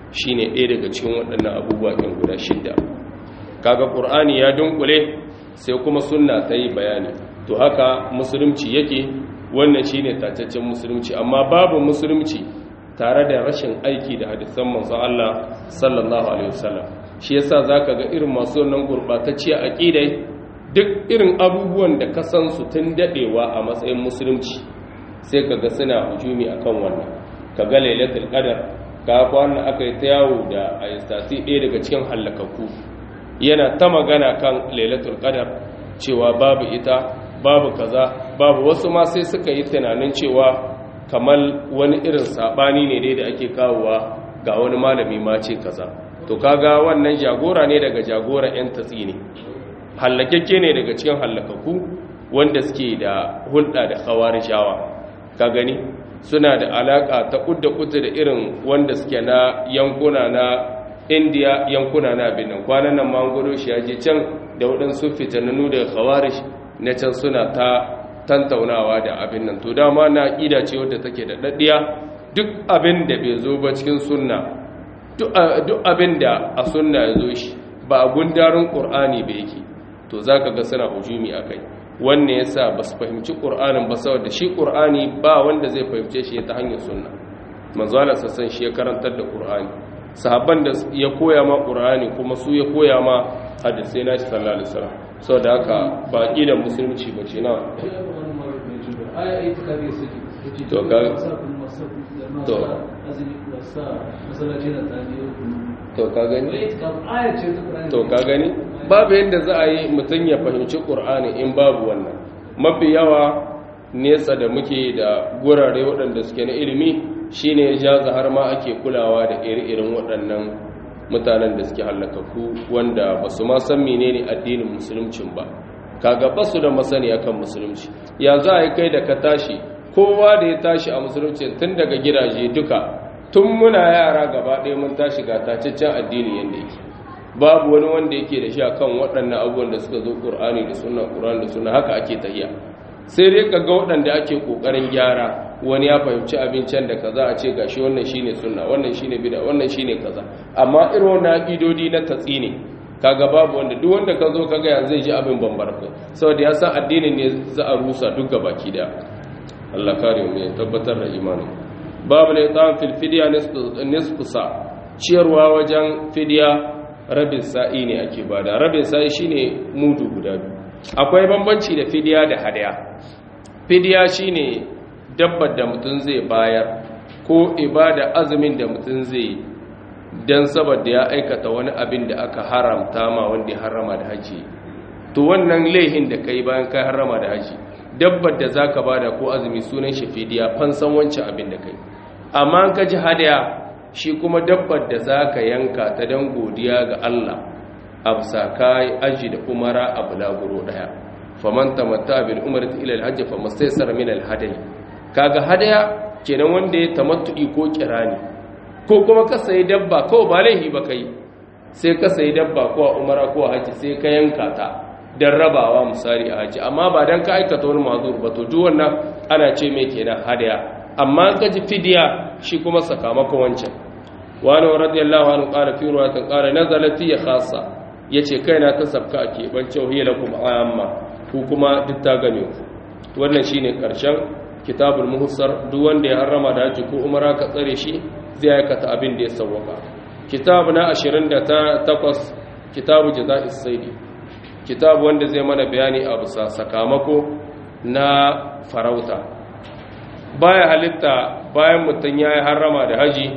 shine ɗaya daga cikin waɗannan abubuwa ɗin guda shidda kaga ƙur'ani ya dunkule sai kuma sunna ta yi bayani to haka musulunci yake wannan shine tacaccen musulunci amma babu musulunci tare da rashin aiki da hadisan manzon Allah sallallahu alaihi wasallam shi yasa zaka ga irin masu wannan gurbatacciya aqidai duk irin abubuwan da ka san su tun dadewa a matsayin musulunci sai kaga suna hujumi akan wannan kaga lailatul qadar ka kwana aka yi ta yawo da ayastasi ɗaya daga cikin hallakakku yana ta magana kan lailatul qadar cewa babu ita babu kaza babu wasu ma sai suka yi tunanin cewa kamar wani irin sabani ne dai da ake kawowa ga wani malami ma ce kaza to kaga wannan jagora ne daga jagora yan tatsi ne hallakekke ne daga cikin hallakaku wanda suke da hulɗa da khawarishawa ka gani suna da alaka ta kudda kudda da irin wanda suke na yankuna na indiya yankuna na benin kwanan nan ma gudu shi ya je can da waɗansu fitananu da khawarish na can suna ta tantaunawa da abin nan to dama na ƙida ce wadda take da ɗaɗɗiya duk abin da bai zo ba cikin sunna duk abin da a sunna ya zo shi ba a gundarin ƙur'ani ba yake to za ka ga suna hujumi a kai wanne ya sa ba su fahimci ƙur'anin ba saboda shi ƙur'ani ba wanda zai fahimce shi ta hanyar sunna manzala sassan shi ya karantar da ƙur'ani sahabban da ya koya ma ƙur'ani kuma su ya koya ma hadisai na shi sallallahu alaihi wasallam saboda haka ba da musulunci ba ce na to ga to to ka gani to ka gani babu yadda za a yi mutum ya fahimci ƙur'ani in babu wannan mafi yawa nesa da muke da gurare waɗanda suke na ilimi shine ya jaza har ma ake kulawa da iri-irin waɗannan mutanen da suke hallakaku wanda ba su ma san menene addinin musuluncin ba kaga ba su da masani akan musulunci ya za a yi kai da ka tashi kowa da ya tashi a musulunci tun daga gidaje duka tun muna yara gaba ɗaya mun tashi ga tacaccen addini yadda yake babu wani wanda yake da shi akan waɗannan abubuwan da suka zo ƙur'ani da sunna ƙur'ani da sunna haka ake tahiya sai dai ka ga waɗanda ake ƙoƙarin gyara wani ya fahimci abincin da kaza a ce gashi wannan shine sunna wannan shine bid'a wannan shine kaza amma irin wannan aqidodi na tatsi ne kaga babu wanda duk wanda ka zo kaga yanzu zai ji abin bambar kai saboda ya san addinin ne za a rusa duk baki da Allah kare mu ya tabbatar da imani babu la itam fil fidya nisfu sa ciyarwa wajen fidya rabin sa'i ne ake bada rabin sa'i shine mudu guda biyu akwai bambanci da fidya da hadaya fidya shine dabbar da mutum zai bayar ko ibada azumin da mutum zai don saboda ya aikata wani abin da aka haramta ma wanda ya harama da haji to wannan laihin da kai bayan kai harama da haji dabbar da zaka bada ko azumi sunan shi fidiya fansan wancan abin da kai amma ka ji hadaya shi kuma dabbar da zaka yanka ta dan godiya ga Allah absa kai aji da umara a bulaguro daya faman tamatta bil umrati ila al hajj famastaysara min al hadayi kaga hadaya kenan wanda ya tamattu'i ko kirani ko kuma ka sayi dabba kawai ba laihi ba kai sai ka sayi dabba ko a umara ko a haji sai ka yanka ta don rabawa misali a haji amma ba don ka aikata wani mazur ba to duk wannan ana ce mai kenan hadaya amma ka ji fidiya shi kuma sakamakon wancan wani radiyallahu anhu qala fi ruwayatin qala nazalat ya khassa yace kaina ta sabka a keɓance hiya lakum amma ku kuma duk ta gane ku wannan shine karshen kitabul muhassar duk wanda ya harrama da haji ko umara ka tsare shi zai aikata abin da ya sauwaka kitabu na 28 kitabu jaza'is saidi kitabu wanda zai mana bayani a bisa sakamako na farauta baya halitta bayan mutum ya yi harrama da haji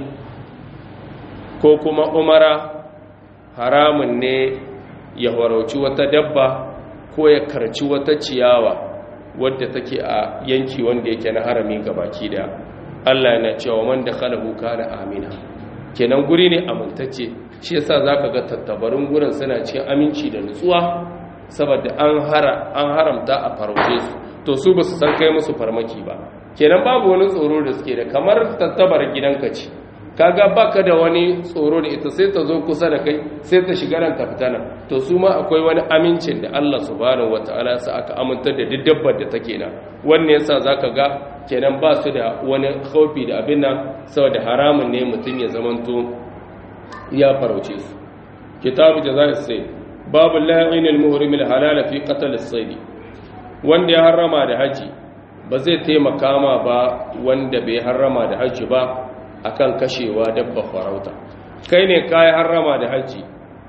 ko kuma umara haramun ne ya warauci wata dabba ko ya karci wata ciyawa wadda take a yanki wanda yake na harami baki da Allah yana cewa man da khalahu kana amina kenan guri ne amintacce shi yasa zaka ga tattabarin gurin suna cikin aminci da nutsuwa saboda an hara an haramta a farauce su to su basu san kai musu farmaki ba kenan babu wani tsoro da suke da kamar tattabar gidanka ce kaga baka da wani tsoro da ita sai ta zo kusa da kai sai ta shiga nan ta fita nan to su ma akwai wani amincin da Allah subhanahu wataala sa aka amintar da duk dabbar da take nan wannan yasa zaka ga kenan ba su da wani khaufi da abin nan saboda haramun ne mutum ya zamanto ya farauce su kitabu jaza'is sayd babu la'in al-muhrim al-halal fi qatl as-sayd wanda ya harrama da haji ba zai taimaka ma ba wanda bai harrama da haji ba akan kashewa dabba farauta kai ne kai harrama da haji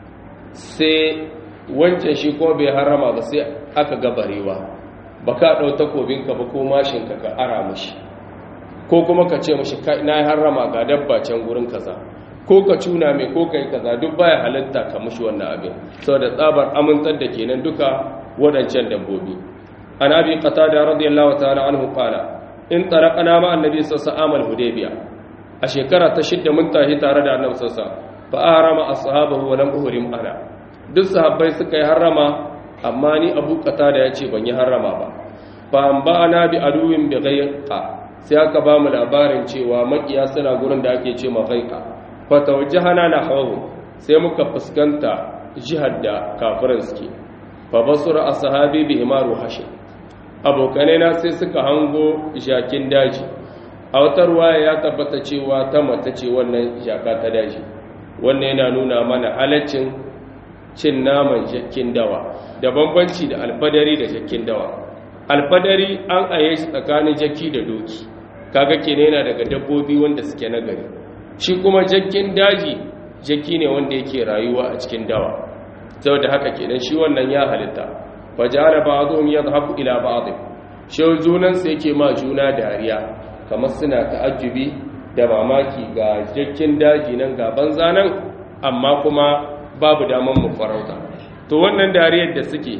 sai wancan shi ko bai harrama ba sai aka gabarewa ba ka ɗau takobinka ba ko mashinka ka ara mashi ko kuma ka ce mashi na yi harrama ga dabba can gurin kaza ko ka cuna mai ko ka yi kaza duk baya halitta ka mashi wannan abin sau da tsabar amintar da kenan duka waɗancan dabbobi an abi qata da radiyallahu ta'ala anhu qala in taraqana ma annabi sallallahu alaihi hudaybiya a shekara ta shidda mun tahi tare da annabi sallallahu alaihi fa ahrama ashabahu wa lam uhrim ana duk sahabbai suka yi harrama amma ni abu kata da ya ce ban yi harrama ba ba ba na bi aduwin bi gaiqa sai aka ba mu labarin cewa makiya suna gurin da ake ce ma gaiqa fa tawajjahana na hawu sai muka fuskanta jihar da kafirin suke fa basura ashabi bi himaru hashim abokanai na sai suka hango jakin daji a wata ruwaya ya tabbata cewa ta mata ce wannan jaka ta daji wannan yana nuna mana halaccin cin naman jakin dawa da bambanci da alfadari da jakin dawa alfadari an aye shi tsakanin jaki da doki kaga kene yana daga dabbobi wanda suke nagari shi kuma jakin daji jaki ne wanda yake rayuwa a cikin dawa saboda haka kenan shi wannan ya halitta fajara ba'dhum yadhaku ila ba'd shi junan sa yake ma juna dariya kamar suna ta'ajjubi da mamaki ga jakin daji nan ga banza nan amma kuma babu daman mu farauta to wannan dariyar da suke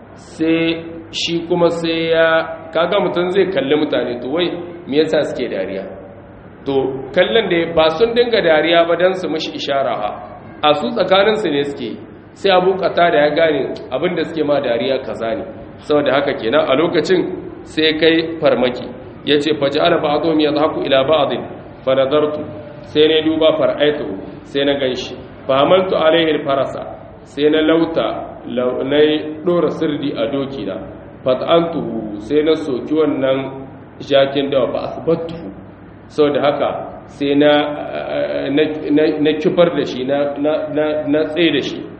sai shi kuma sai ya kaga mutum zai kalli mutane to wai me yasa suke dariya to kallon da ba sun dinga dariya ba dan su mishi ishara ha a su tsakanin su ne suke sai abu kata da ya gane abinda suke ma dariya kaza ne saboda haka kenan a lokacin sai kai farmaki yace faj'ala ba'dhum yadhaku ila ba'd fa nadartu sai ne duba far'aitu sai na ganshi fahamaltu alaihi farasa sai na lauta na dora sirdi a doki na fat'antuhu sai na soki wannan jakin dawa fa asbattuhu saboda haka sai na na kifar da shi na tsaye da shi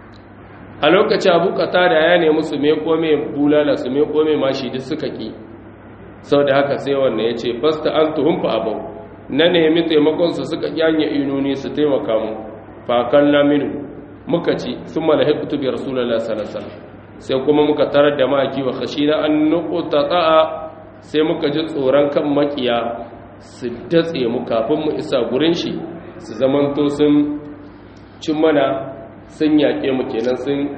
a lokaci abu kata da ya nemi su mai kome bulala su mai kome mashi duk suka ki saboda haka sai wannan ya ce fasta an tuhun fa abau na nemi taimakonsu suka kyanye inoni su taimaka mu fakan laminu muka ci sun malahi kutubi rasulallah salasala sai kuma muka tarar da maki wa khashina an nukuta ta'a sai muka ji tsoron kan makiya su datse mu kafin mu isa gurin shi su zamanto sun cin mana sun yaƙe mu kenan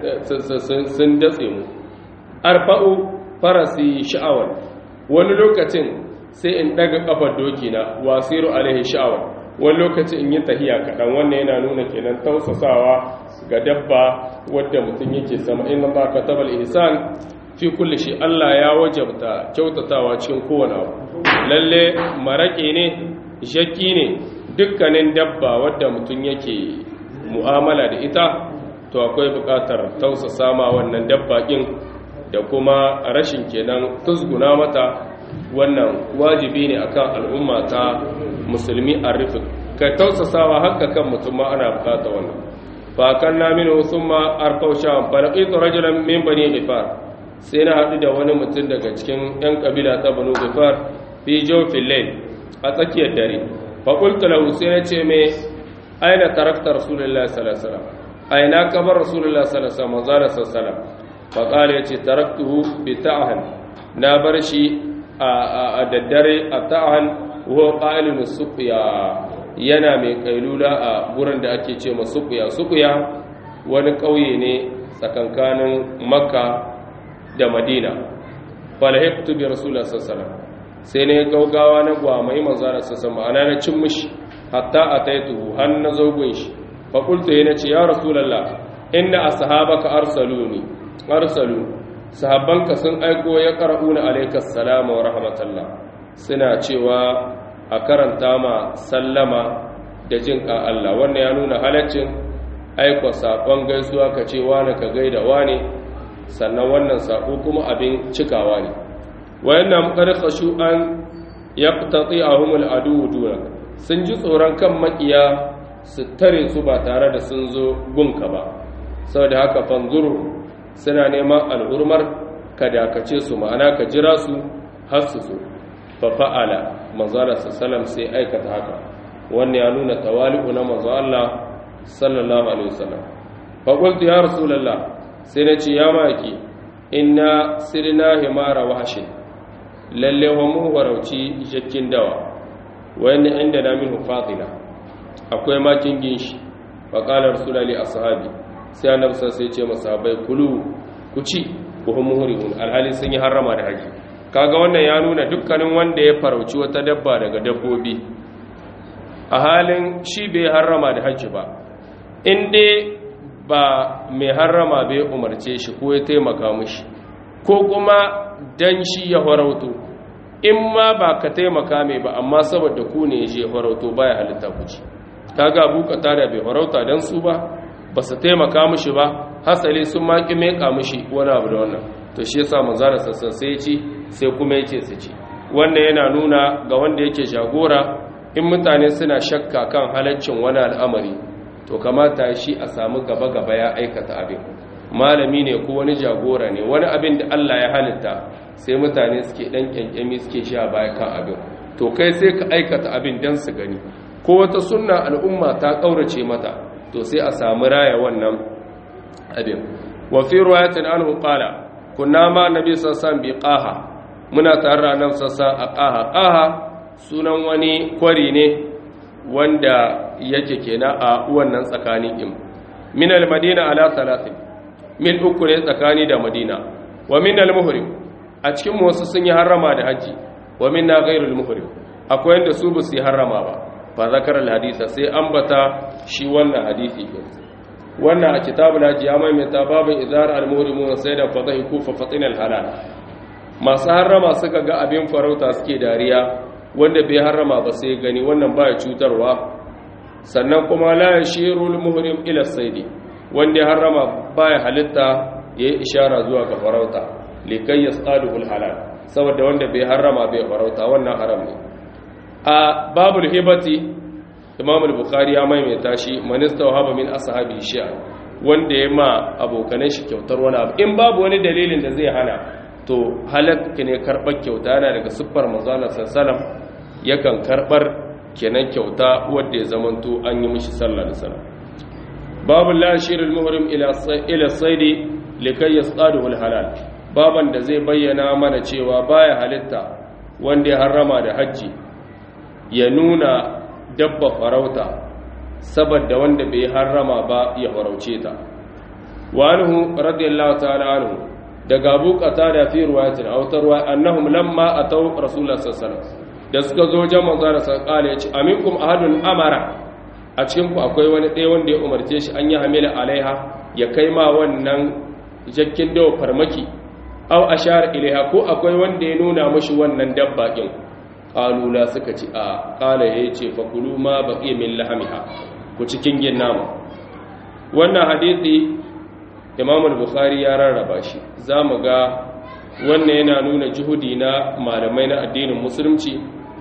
sun datse mu arfa'u farasi sha'awar wani lokacin sai in daga kafar doki na wasiru alaihi sha'awar wani lokacin in yi tahiya kaɗan wannan yana nuna kenan tausasawa ga dabba wadda mutum yake sama inna ba ka tabal ihsan fi kulli shi Allah ya wajabta kyautatawa cikin kowane abu lalle maraƙe ne shakki ne dukkanin dabba wadda mutum yake mu'amala da ita to akwai buƙatar tausasa ma wannan dabba ɗin da kuma rashin kenan tusguna mata wannan wajibi ne akan al'umma ta musulmi a rufe ka tausasawa haka kan mutum ma ana bukata wannan fa kan na minu summa arfau sham fa laqitu rajulan min bani ghifar sai na hadu da wani mutum daga cikin yan kabila ta banu ghifar fi jawfil layl a tsakiyar dare fa qultu lahu sai na ce me aina tarakta rasulullahi sallallahu alaihi wasallam aina kabar rasulullahi sallallahu alaihi wasallam fa qala yace taraktuhu bi ta'han na bar shi a daddare a ta'han wa qalin suqya yana mai kailula a gurin da ake ce ma suqya suqya wani kauye ne tsakankanin makka da madina falahibtu bi rasulullahi sallallahu alaihi wasallam sai ne gaugawa na gwamai manzara sassa ma'ana na cin mishi hatta ataituhu har na zogun shi fa qultu yana ce ya rasulullah inna ashabaka arsaluni arsalu sahabbanka sun aiko ya qara'una alayka assalamu wa rahmatullah suna cewa a karanta ma sallama da jin ka Allah wannan ya nuna halaccin aiko sakon gaisuwa ka ce wani ka gaida wani sannan wannan sako kuma abin cikawa ne wayannan qarqashu an yaqtati'ahum al-adu duna sun ji tsoron kan makiya su tare su ba tare da sun zo gunka ba saboda haka fanzuru suna neman al'urmar ka dakace su ma'ana ka jira su har su zo fa fa'ala manzo Allah sallallahu sai aikata haka wannan ya nuna tawali'u na manzo Allah sallallahu alaihi wasallam fa qultu ya rasulullah sai na ce ya maki inna sirna himara wahshin lalle wa mu warauci jakkin dawa wani inda na minhu fadila akwai makin ginshi fa qala rasulullahi ashabi sai annabi sai ce masahabai kulu ku ci ku hum muhrihun alhali sun yi harama da haji kaga wannan ya nuna dukkanin wanda ya farauci wata dabba daga dabbobi a halin shi bai harama da haji ba in dai ba mai harama bai umarce shi ko ya taimaka mishi ko kuma dan shi ya farauto in ma ba ka taimaka mai ba amma saboda ku ne ya je farauto baya halitta ku ci kaga bukata da bai farauta dan su ba ba su taimaka mishi ba hasali sun maki meka mishi wani abu da wannan to shi yasa manzara sassan sai ya ci sai kuma yake su ci wannan yana nuna ga wanda yake jagora in mutane suna shakka kan halaccin wani al'amari to kamata shi a samu gaba-gaba ya aikata abin malami ne ko wani jagora ne wani abin da Allah ya halitta sai mutane suke dan kyankyami suke sha baya kan abin to kai sai ka aikata abin dan su gani ko wata sunna al'umma ta kaurace mata to sai a samu raya wannan abin wa fi riwayatin anhu qala kunna ma nabi sallallahu bi qaha muna tare da annabi sallallahu a qaha qaha sunan wani kwari ne wanda yake kenan a wannan tsakanin im min al-madina ala salatin mil uku ne tsakani da madina wa min al-muhrim a cikin wasu sun yi harrama da haji wa min na ghairul muhrim akwai wanda su ba su yi harrama ba fa zakar al-hadisa sai ambata shi wannan hadisi wannan a kitabul haji ya maimaita babin izar al-muhrimun sai da fadahiku fa fatin al-halal masu harrama suka ga abin farauta suke dariya wanda bai harrama ba sai gani wannan baya cutarwa sannan kuma la yashirul muhrim ila saidi wanda ya harrama baya halitta yayi ishara zuwa ga farauta likai yasaluhu halal saboda wanda bai harrama bai farauta wannan haram ne a babul hibati imam al-bukhari ya maimaita shi manista wahaba min ashabi shi'a wanda ya ma abokanai shi kyautar wani abu in babu wani dalilin da zai hana to halakka ne karɓar kyauta yana daga siffar manzana sallam yakan karɓar kenan kyauta wadda ya zamanto an yi mishi sallah da sallah babu lashirin muhrim ila saidi likai ya tsadu halal baban da zai bayyana mana cewa baya halitta wanda ya harrama da hajji ya nuna dabba farauta saboda wanda bai harrama ba ya farauce ta wa anhu radiyallahu ta'ala anhu daga abu qatada fi riwayatin aw tarwa annahum lamma ataw rasulullah sallallahu alaihi da suka zo wajen manzo da sallallahu ya ce aminkum ahadun amara a cikin ku akwai wani ɗaya wanda ya umarce shi an yi hamila alaiha ya kai ma wannan jakkin dawa farmaki aw ashar ilaiha ko akwai wanda ya nuna mashi wannan dabba din qalula suka ci a qala yace fa kulu ma baqiya min lahamiha ku cikin gin nama wannan hadisi imam al-bukhari ya rarraba shi za mu ga wannan yana nuna juhudi na malamai na addinin musulunci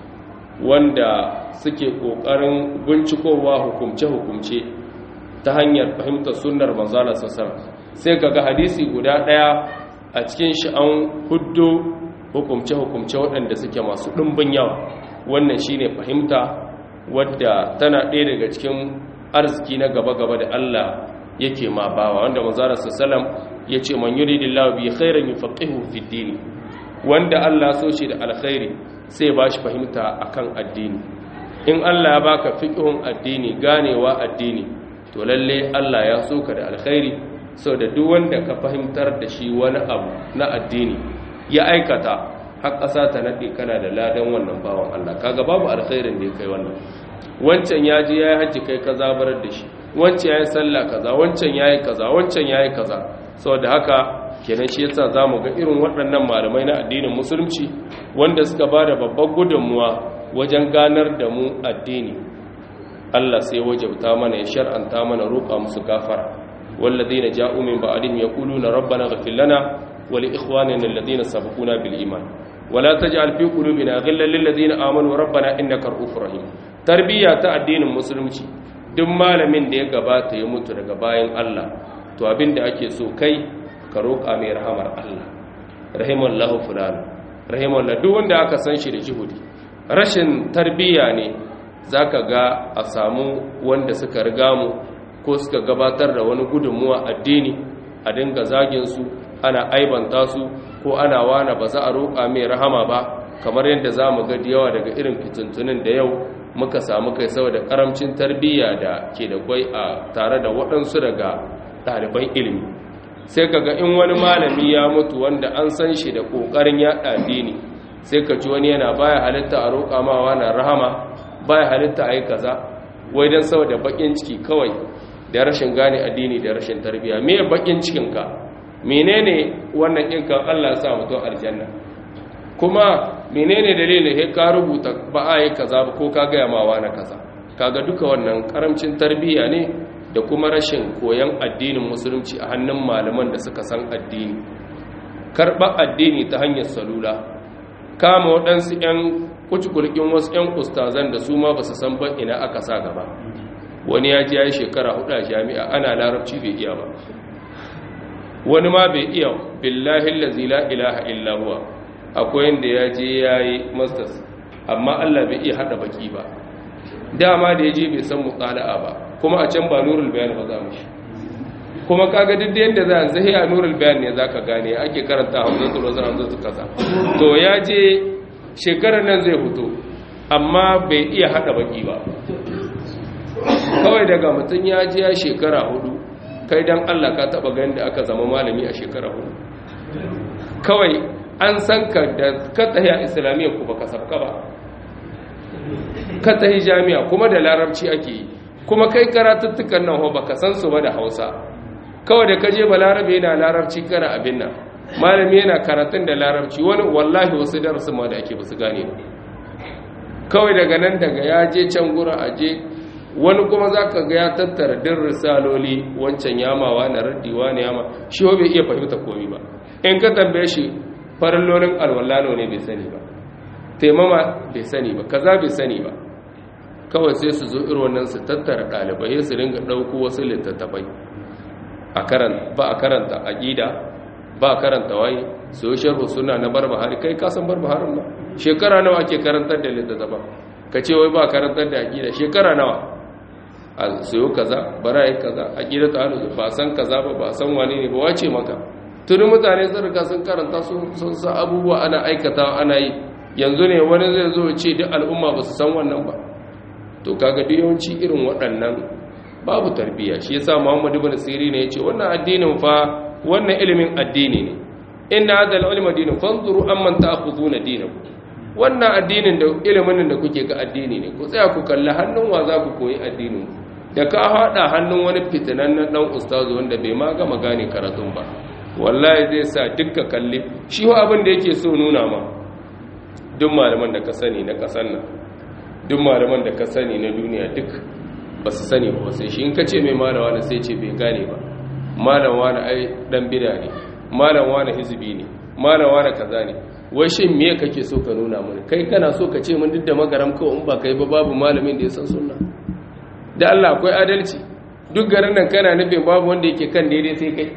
wanda suke ƙoƙarin bincikowa hukumce-hukumce ta hanyar fahimtar sunnar manzala sassar sai kaga hadisi guda ɗaya a cikin shi an huddo hukumce-hukumce waɗanda suke masu ɗumbin yawa wannan shine fahimta wadda tana ɗaya daga cikin arziki na gaba-gaba da Allah yake ma bawa wanda manzara sallam ya ce man yuridillahu bi khairin yufaqihu fid din wanda Allah so shi da alkhairi sai ba shi fahimta akan addini in Allah ya baka fiqhun addini ganewa addini to lalle Allah ya so ka da alkhairi da duk wanda ka fahimtar da shi wani abu na addini ya aikata har ƙasa ta nade kana da ladan wannan bawan Allah kaga babu alkhairin da ya kai wannan wancan ya je ya yi hajji kai ka zabarar da shi wancan ya yi sallah kaza wancan ya yi kaza wancan ya yi kaza saboda haka kenan shi yasa za mu ga irin waɗannan malamai na addinin musulunci wanda suka ba da babbar gudunmuwa wajen ganar da mu addini Allah sai wajabta mana ya shar'anta mana roƙa musu gafara walladheena ja'u min ba'dihim yaquluna rabbana ighfir lana wa li ikhwanina alladheena sabaquna bil iman wala taj'al fi qulubina ghillan lil ladheena amanu rabbana innaka ra'ufur rahim tarbiyya ta addinin musulunci duk malamin da ya gabata ya mutu daga bayan Allah to abin da ake so kai ka roƙa mai rahamar Allah rahimallahu fulani rahimallahu duk wanda aka san shi da juhudi rashin tarbiyya ne zaka ga a samu wanda suka riga mu ko suka gabatar da wani gudunmuwa addini a dinga zagin su ana aibanta su ko ana wana ba za a roƙa mai rahama ba kamar yadda za mu ga yawa daga irin fitintunin da yau muka samu kai saboda karamcin tarbiyya da ke da kwai a tare da waɗansu daga ɗaliban ilimi sai kaga in wani malami ya mutu wanda an san shi da ƙoƙarin yaɗa addini sai ka ji wani yana baya halitta a roƙa ma wani rahama baya halitta a yi kaza wai don saboda baƙin ciki kawai da rashin gane addini da rashin tarbiyya me baƙin cikinka menene wannan ɗinkan allah ya sa mutum aljanna kuma menene dalilin he ka rubuta ba a yi kaza ba ko ka gaya mawa na kaza kaga duka wannan karamcin tarbiyya ne da kuma rashin koyon addinin musulunci a hannun malaman da suka san addini karɓar addini ta hanyar salula kama waɗansu 'yan kucikulkin wasu 'yan ustazan da su ma ba su san ban ina aka sa gaba wani ya ji ya yi shekara hudu a jami'a ana larabci bai iya ba wani ma bai iya billahi lazi la ilaha illa huwa akwai yadda ya je ya yi masters amma Allah bai iya haɗa baki ba dama da ya je bai san mutsala'a ba kuma a can ba nurul bayan ba za mu shi kuma kaga duk yadda za a zahi a nurul bayan ne za ka gane ake karanta hamzan tulo zan hamzan su kasa to ya je shekarar nan zai fito amma bai iya haɗa baki ba kawai daga mutum ya je ya shekara hudu kai dan Allah ka taɓa ganin da aka zama malami a shekara hudu kawai an san ka da ka tsaye a islamiyya ku baka sabka ba ka tsaye jami'a kuma da larabci ake yi kuma kai karatuttukan nan ho baka san su ba da hausa kawai da kaje ba larabe yana larabci kana abin nan malami yana karatun da larabci wani wallahi wasu darasin ma da ake ba su gane ba kawai daga nan daga ya je can gura a je wani kuma za ka ga ya tattara din risaloli wancan yamawa na raddiwa ne yama shi bai iya fahimta komi ba in ka tambaye shi farallolin alwallano ne bai sani ba taimama bai sani ba kaza bai sani ba kawai sai su zo irin wannan su tattara ɗalibai su ringa ɗauko wasu littattafai ba a karanta aƙida ba a karanta waye su yi sharhu suna na barbahari kai kasan barbaharin ba shekara nawa ake karantar da littattafa ka ce wai ba a karantar da aƙida shekara nawa a sayo kaza bara yi kaza aƙida ta hannu ba san kaza ba ba san wani ne ba wace maka tuni mutane sun riga sun karanta sun sa abubuwa ana aikata ana yi yanzu ne wani zai zo ce duk al'umma ba su san wannan ba to kaga duk yawanci irin waɗannan babu tarbiyya shi yasa Muhammad ibn Sirin ne yace wannan addinin fa wannan ilimin addini ne inna hadha al-ilma dinun fanzuru amman ta'khuduna dinakum wannan addinin da ilimin da kuke ga addini ne ku tsaya ku kalli hannun wa za ku koyi addinin da ka hada hannun wani fitinannen dan ustazu wanda bai ma gama gane karatun ba wallahi zai sa dukka kalli shi wa abin da yake so nuna ma duk malaman da ka sani na kasan nan duk malaman da ka sani na duniya duk ba su sani ba sai shi in ka ce mai malawa na sai ce bai gane ba malawa na ai dan bida ne malawa na hizbi ne malawa na kaza ne wai shin me kake so ka nuna mana kai kana so ka ce mun duk da magaram kawai in ba kai ba babu malamin da ya san sunna da Allah akwai adalci duk garin nan kana nufin babu wanda yake kan daidai sai kai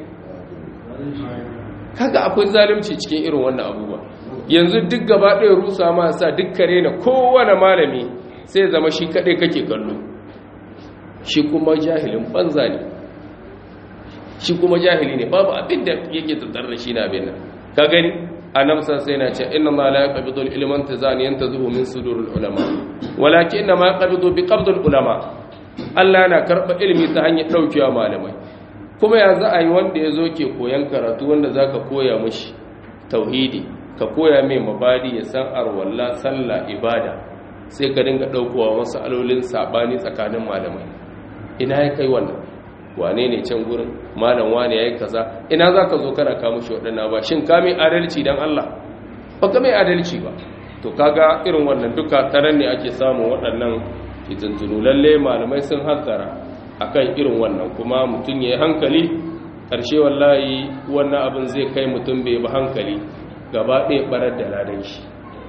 kaga akwai zalunci cikin irin wannan abubuwa yanzu duk gaba ɗaya rusa ma sa duk kare na kowane malami sai zama shi kaɗai kake kallo shi kuma jahilin banza ne shi kuma jahili ne babu abin da yake tattar da shi na abin nan ka gani a namsa sai na ce inna ma la yaqbidu al-ilman tazani yantazuhu min sudur al-ulama walakin inna ma yaqbidu bi qabd al-ulama Allah yana karba ilimi ta hanyar daukewa malamai kuma ya za a yi wanda ya zo ke koyan karatu wanda zaka koya mishi tauhidi ka koya mai mabadi ya san arwalla sallah ibada sai ka dinga daukowa wasu alolin sabani tsakanin malamai ina ya kai wannan wane ne can gurin malam wane ya yi kaza ina za ka zo kana kama shi waɗanda ba shin ka mai adalci don Allah ba ka mai adalci ba to kaga irin wannan duka taron ne ake samun waɗannan fitintunu lalle malamai sun hankara akan irin wannan kuma mutum ya yi hankali ƙarshe wallahi wannan abin zai kai mutum bai ba hankali gaba ɗaya ɓarar da ladan shi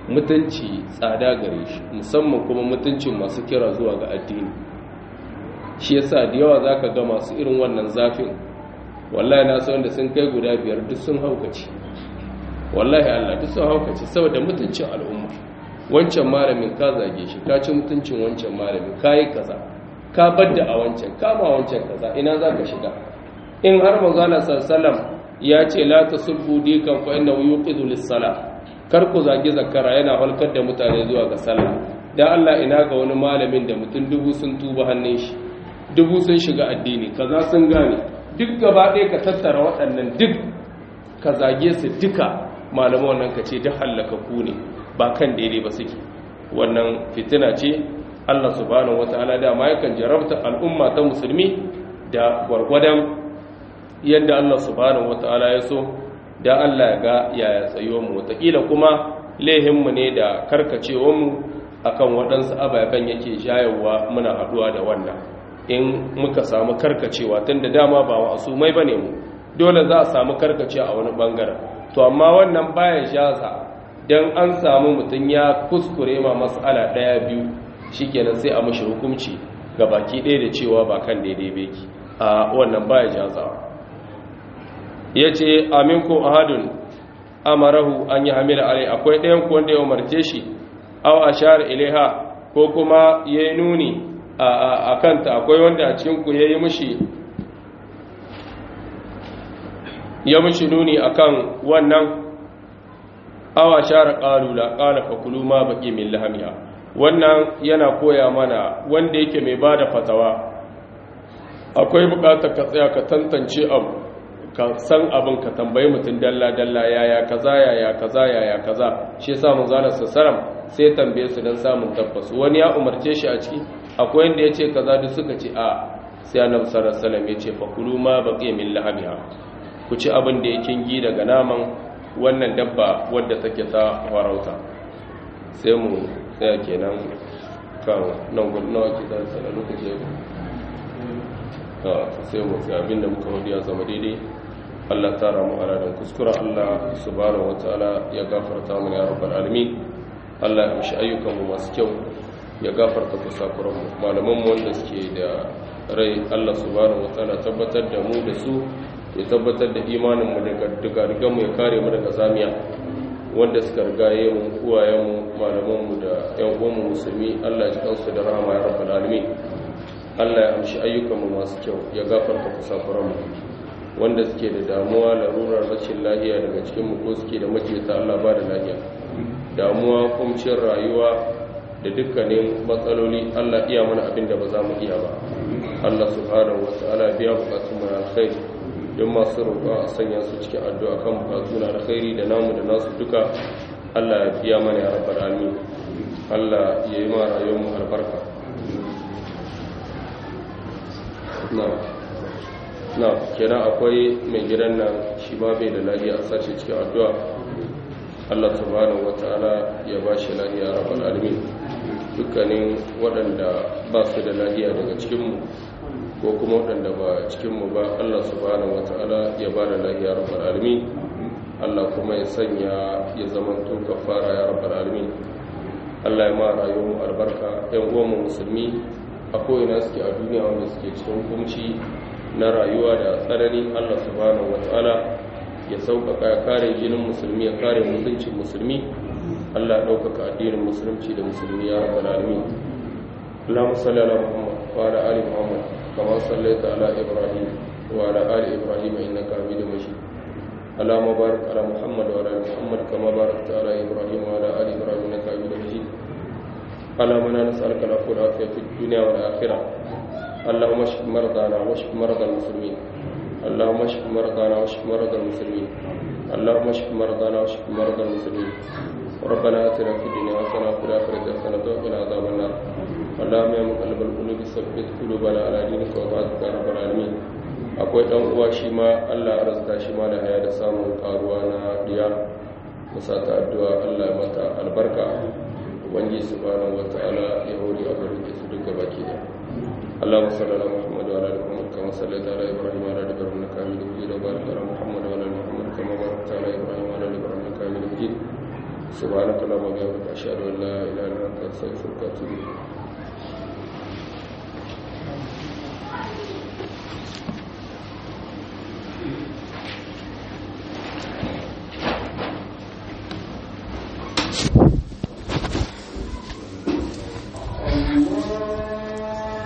mutunci tsada gare shi musamman kuma mutuncin masu kira zuwa ga addini shi yasa da yawa zaka ga masu irin wannan zafin wallahi na san da sun kai guda biyar duk sun haukace wallahi Allah duk sun haukace saboda mutuncin al'umma wancan malamin ka zage shi ka ci mutuncin wancan malamin ka yi kaza ka badda a wancan kama wancan kaza ina za ka shiga in har manzana sallam ya ce la ta subbu dikan fa inna yuqidu lis-salah kar ku zage zakara yana halkar da mutane zuwa ga sallah dan Allah ina ga wani malamin da mutum dubu sun tuba hannun shi dubu sun shiga addini kaza sun gane duk gaba ɗaya ka tattara waɗannan duk ka zage su duka malaman wannan ka ce duk hallaka ku ne ba kan daidai ba suke wannan fitina ce Allah subhanahu wataala da ma yakan jarabta al'umma ta musulmi da gwargwadon yadda Allah subhanahu wataala ya so da Allah ya ga yaya tsayuwar mu wataƙila kuma lehinmu ne da karkacewar mu akan waɗansu ababen yake shayarwa muna haɗuwa da wannan in muka samu karkacewa tun da dama ba wasu mai bane mu dole za a samu karkace a wani bangaren to amma wannan baya shaza dan an samu mutum ya kuskure ma mas'ala daya biyu shikenan sai a mashi hukunci ga baki ɗaya da cewa ba kan daidai beki a wannan baya jazawa yace aminku ahadun amarahu an yi hamila alai akwai ɗayan ku wanda ya umarce shi aw ashar ilaiha ko kuma yayi nuni a kanta akwai wanda a cikinku ya yi mushi ya mushi nuni akan wannan awa share ƙalula ƙala fakulu ma baƙi min lahamiya wannan yana koya mana wanda yake mai ba da fatawa akwai buƙatar ka tsaya ka tantance abu ka san abin ka tambayi mutum dalla-dalla yaya kaza yaya kaza yaya kaza shi yasa mun zana sassaram sai tambaye su don samun tabbas wani ya umarce shi a ciki akwai wanda ya ce kaza duk suka ce a sai annabi sallallahu alaihi wasallam ya ce fakulu ma baqiya min lahamiha ku ci abin da yake gi daga naman wannan dabba wadda take ta farauta sai mu tsaya kenan kan nan gudu nawa ke zan sana lokaci ya sai mu tsaya abin da muka wadi ya zama daidai Allah tara mu aladan kuskura Allah subhanahu wataala ya gafarta mu ya rabbal alamin Allah ya mishi ayyukan mu masu kyau ya gafarta kusakuranmu malamanmu wanda suke da rai Allah subhanahu wataala tabbatar da mu da su ya tabbatar da imaninmu daga dugadugan mu ya kare mu daga zamiya wanda suka rigaye mu uwayenmu malamanmu da ƴan uwanmu musulmi Allah ya ji kansu da rahama ya rabbal alamin Allah ya amshi ayyukanmu masu kyau ya gafarta kusakuranmu wanda suke da damuwa larurar rashin lahiya daga cikin mu ko suke da majiyata Allah ba da lahiya damuwa kumcin rayuwa da dukkanin matsaloli Allah iya mana abin da ba za mu iya ba Allah subhanahu wa ta'ala biya bukatun mu alkhairi don masu roƙa a sanya su cikin addu'a kan bukatu na alkhairi da namu da nasu duka Allah ya biya mana ya rabbal alamin Allah ya yi ma rayuwar mu albarka na na kenan akwai mai gidan nan shi ma bai da lafiya a sace cikin addu'a Allah subhanahu wa ta'ala ya ba shi lafiya rabbal alamin dukkanin waɗanda ba su da lahiya daga cikinmu ko kuma waɗanda ba cikinmu ba Allah subhanahu wata'ala ya ba da lahiya rabbal alamin Allah kuma ya sanya ya zama to kafara ya rabbal alamin Allah ya ma rayuwar albarka ɗan uwanmu musulmi a ko'ina suke a duniya wanda suke cikin hukunci na rayuwa da tsanani Allah subhanahu wata'ala ya sauƙaƙa ya kare jinin musulmi ya kare mutuncin musulmi Allah ɗaukaka addinin musulunci da musulmi ya rabbal alamin Allahumma salli ala Muhammad wa ala ali Muhammad kama sallaita ala Ibrahim wa ala ali Ibrahim innaka Hamidum Majid Allahumma barik ala Muhammad wa ala ali Muhammad kama barakta ala Ibrahim wa ala ali Ibrahim innaka Hamidum Majid اللهم انا نسالك العفو والعافيه في الدنيا والاخره اللهم اشف مرضانا واشف مرضى المسلمين اللهم اشف مرضانا واشف مرضى المسلمين اللهم اشف مرضانا واشف مرضى المسلمين ربنا اتنا في الدنيا حسنه وفي الاخره حسنه وقنا عذاب النار اللهم يا مقلب القلوب ثبت قلوبنا على دينك وطاعتك يا رب العالمين akwai dan uwa shi ma Allah ya arzuta shi ma da haya da samun karuwa na diya musa ta addu'a Allah ya mata albarka ubangiji subhanahu wataala ya hore a garin su duka baki da اللهم صل على محمد وعلى ال محمد كما صليت على ابراهيم وعلى ال ابراهيم انك حميد مجيد وبارك على محمد وعلى ال محمد كما باركت على ابراهيم وعلى ال ابراهيم انك حميد مجيد سبحانك اللهم وبحمدك اشهد ان لا اله الا انت استغفرك واتوب اليك